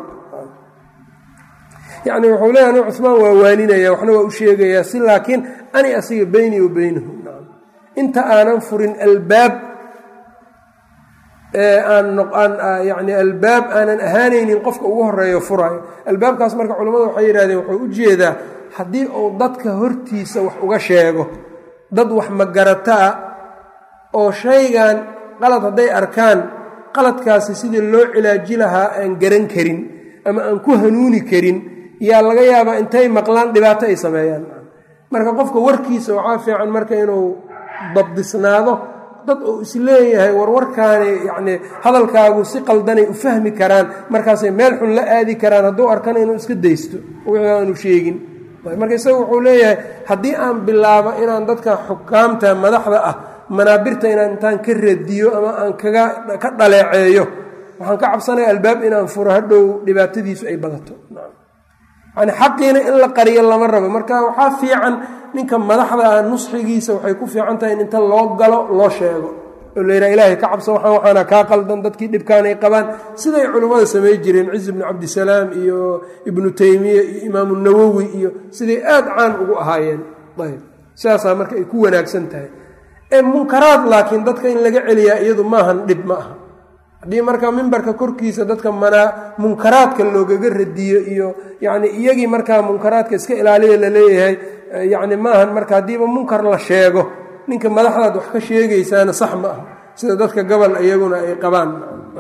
yacni wuxuu leeya anigu cumaan waa waaninaya waxna waa u sheegayaa si laakiin ani asiga beynii wa beynahu inta aanan furin albaab yani albaab aanan ahaanaynin qofka ugu horeeyo furaayo albaabkaas marka culimmadu waxay yidhahdeen wuxuu u jeedaa haddii uu dadka hortiisa wax uga sheego dad wax magarataa oo shaygan qalad hadday arkaan qaladkaasi sidii loo cilaaji lahaa aan garan karin ama aan ku hanuuni karin yaa laga yaabaa intay maqlaan dhibaato ay sameeyaan marka qofka warkiisa waxaa fiican marka inuu dabdisnaado dad uu isleeyahay warwarkaani yacnii hadalkaagu si qaldanay u fahmi karaan markaasay meel xun la aadi karaan hadduu arkana inuu iska daysto wixii aanu sheegin marka isaga wuxuu leeyahay haddii aan bilaabo inaan dadka xukaamta madaxda ah manaabirta inaan intaan ka radiyo ama aan kaga ka dhaleeceeyo waxaan ka cabsanaya albaab inaan furo hadhow dhibaatadiisu ay badato yani xaqiina in la qariyo lama rabo marka waxaa fiican ninka madaxda ah nusxigiisa waxay ku fiican tahay in inta loo galo loo sheego oo la yidhaha ilaahay ka cabso waxaan waxaana kaa qaldan dadkii dhibkaanay qabaan siday culimmada samey jireen cizi bnu cabdisalaam iyo ibnu teymiya iyo imaamu nawowi iyo siday aad caan ugu ahaayeen ayb sidaasaa marka ay ku wanaagsan tahay ee munkaraad laakiin dadka in laga celiyaa iyadu maahan dhib ma aha haddii marka mimbarka korkiisa dadka manaa munkaraadka loogaga radiyo iyo yacni iyagii markaa munkaraadka iska ilaaliya laleeyahay yacni maahan marka haddiiba munkar la sheego ninka madaxdaad wax ka sheegaysaana sax ma ah sida dadka gobol iyaguna ay qabaan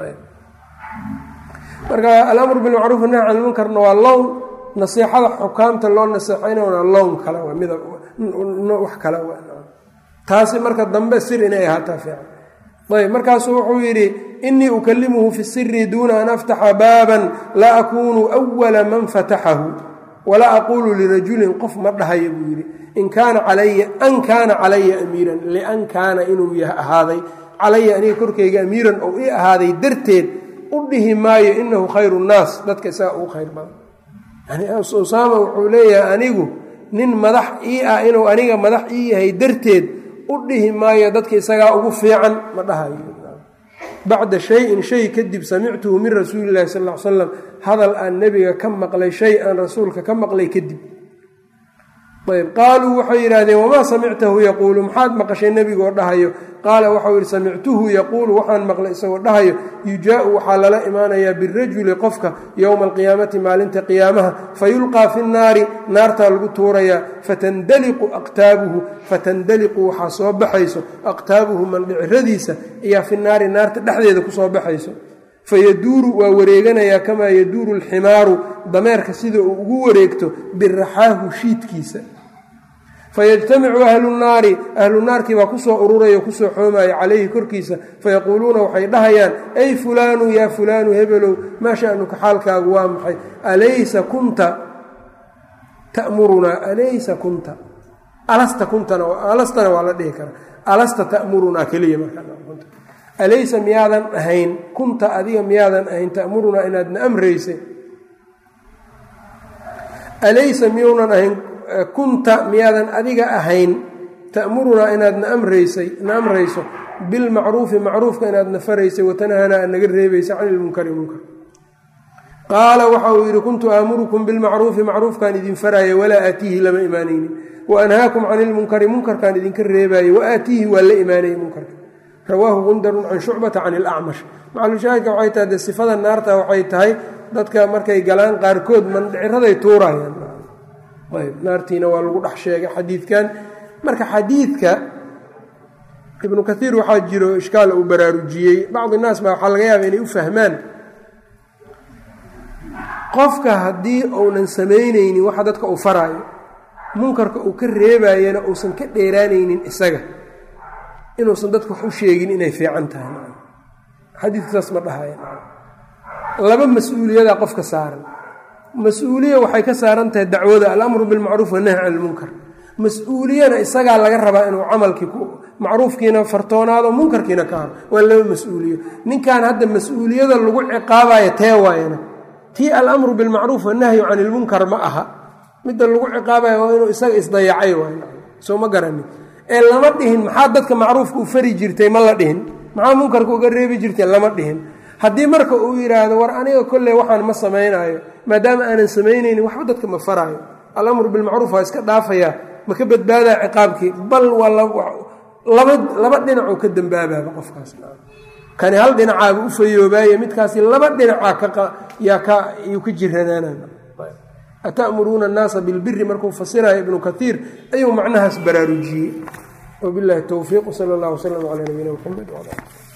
marka alamru bilmacruuf nahy can ilmunkarna waa lown nasiixada xukaamta loo naseexaynana lown kale waa midab wax kale taasi marka dambe sir inay ahaataa fiican ayb markaasuu wuxuu yidhi inii ukalimuhu fi siri duuna an aftaxa baaban la akunu awala man fataxahu walaa aquulu lirajulin qof ma dhahayo buu yidhi in kaana calaya an kaana calaya amiiran lian kaana inuu ahaaday calaya aniga korkayga amiiran oo ii ahaaday darteed u dhihi maayo inahu khayru nnaas dadka isaga ugu khayr badan yani usaama wuxuu leeyahay anigu nin madax ii ah inuu aniga madax ii yahay darteed u dhihi maayo dadka isagaa ugu fiican ma dhahayo bacda shayin shay kadib samictuhu min rasuuli illahi sal l slam hadal aan nebiga ka maqlay shay aan rasuulka ka maqlay kadib ayb qaaluu waxay yidhaahdeen wamaa samictahu yaquulu maxaad maqashay nebigoo dhahayo qaala waxau yidhi samictuhu yaquulu waxaan maqlay isagoo dhahayo yujaau waxaa lala imaanayaa birajuli qofka yowma alqiyaamati maalinta qiyaamaha fayulqaa fi nnaari naartaa lagu tuurayaa fatandaliqu aqtaabuhu fatandaliqu waxaa soo baxayso aqtaabuhu mandhiciradiisa ayaa fi naari naarta dhexdeeda kusoo baxayso fayaduuru waa wareeganayaa kamaa yaduuru alximaaru dameerka sida uu ugu wareegto biraxaahu shiidkiisa fayajtamicu ahlu nnaari ahlu naarkii baa kusoo ururaya kusoo xoomaya calayhi korkiisa fayaquuluuna waxay dhahayaan ay fulaanu yaa fulaanu hebelow maa sha'nuka xaalkaagu waa maxay alaysa kunta ta'murunaa alaysa kunta alasta kuntana alastana waa la dhihi karaa alasta ta'murunaa keliya markaa alaysa miyaadan ahayn kunta adiga miyaadan ahayn ta'murunaa inaadna amraysay alaysa miyuunan ahayn kunta miyaadan adiga ahayn ta'murunaa inaadna amraysay na amrayso bilmacruufi macruufka inaadna faraysay watanhanaa aad naga reebaysa cani ilmunkari munkar qaala waxa uu yidhi kuntu aamurukum bilmacruufi macruufkaan idin faraya walaa aatiihi lama imaanaynin wa anhaakum cani ilmunkari munkarkaan idinka reebaayey wa aatiihi waa la imaanayay munkarka rawaahu gundarun can shucbata can ilacmash macalushaahidka waxay tahay dee sifada naarta waxay tahay dadka markay galaan qaarkood mandhiciraday tuurayaan ayb naartiina waa lagu dhex sheegay xadiidkan marka xadiidka ibnu kaiir waxaa jiro ishkaal uu baraarujiyey bacdi naas baa waxaa laga yaaba inay u fahmaan qofka haddii uunan samaynaynin waxa dadka uu faraayo munkarka uu ka reebayana uusan ka dheeraanaynin isaga inuusan dadka wax u sheegin inay fiican tahay xadiidka saas ma dhahaya laba mas-uuliyadaa qofka saaran mas-uuliya waxay ka saaran tahay dacwada alamru bilmacruuf wanahy can ilmunkar mas-uuliyana isagaa laga rabaa inuu camalkii macruufkiina fartoonaado munkarkiina ka haro waa laba mas-uuliyo ninkan hadda mas-uuliyada lagu ciqaabayo tee waayana tii alamru bilmacruuf wanahyu can ilmunkar ma aha midda lagu ciqaabayo waa inuu isaga isdayacay waay soo ma garanin ee lama dhihin maxaa dadka macruufka u fari jirtay ma la dhihin maxaa munkarka uga reebi jirtay lama dhihin haddii marka uu yidhaahdo war aniga kolley waxaan ma samaynaayo maadaama aanan samaynaynin waxba dadka ma faraayo alamru bilmacruuf waa iska dhaafayaa ma ka badbaadaa ciqaabkii bal waa laba laba dhinacoo ka dambaabaaba qofkaas kani hal dhinacaaba u fayoobaaye midkaasi laba dhinacaa yaa ka yuu ka jiranaanaan ata'muruuna annaasa bilbiri markuu fasirayo ibnu kaiir ayuu macnahaas baraarujiyey wabilahi towfiiq sala allah wslam calaa nabiyina mxamed wala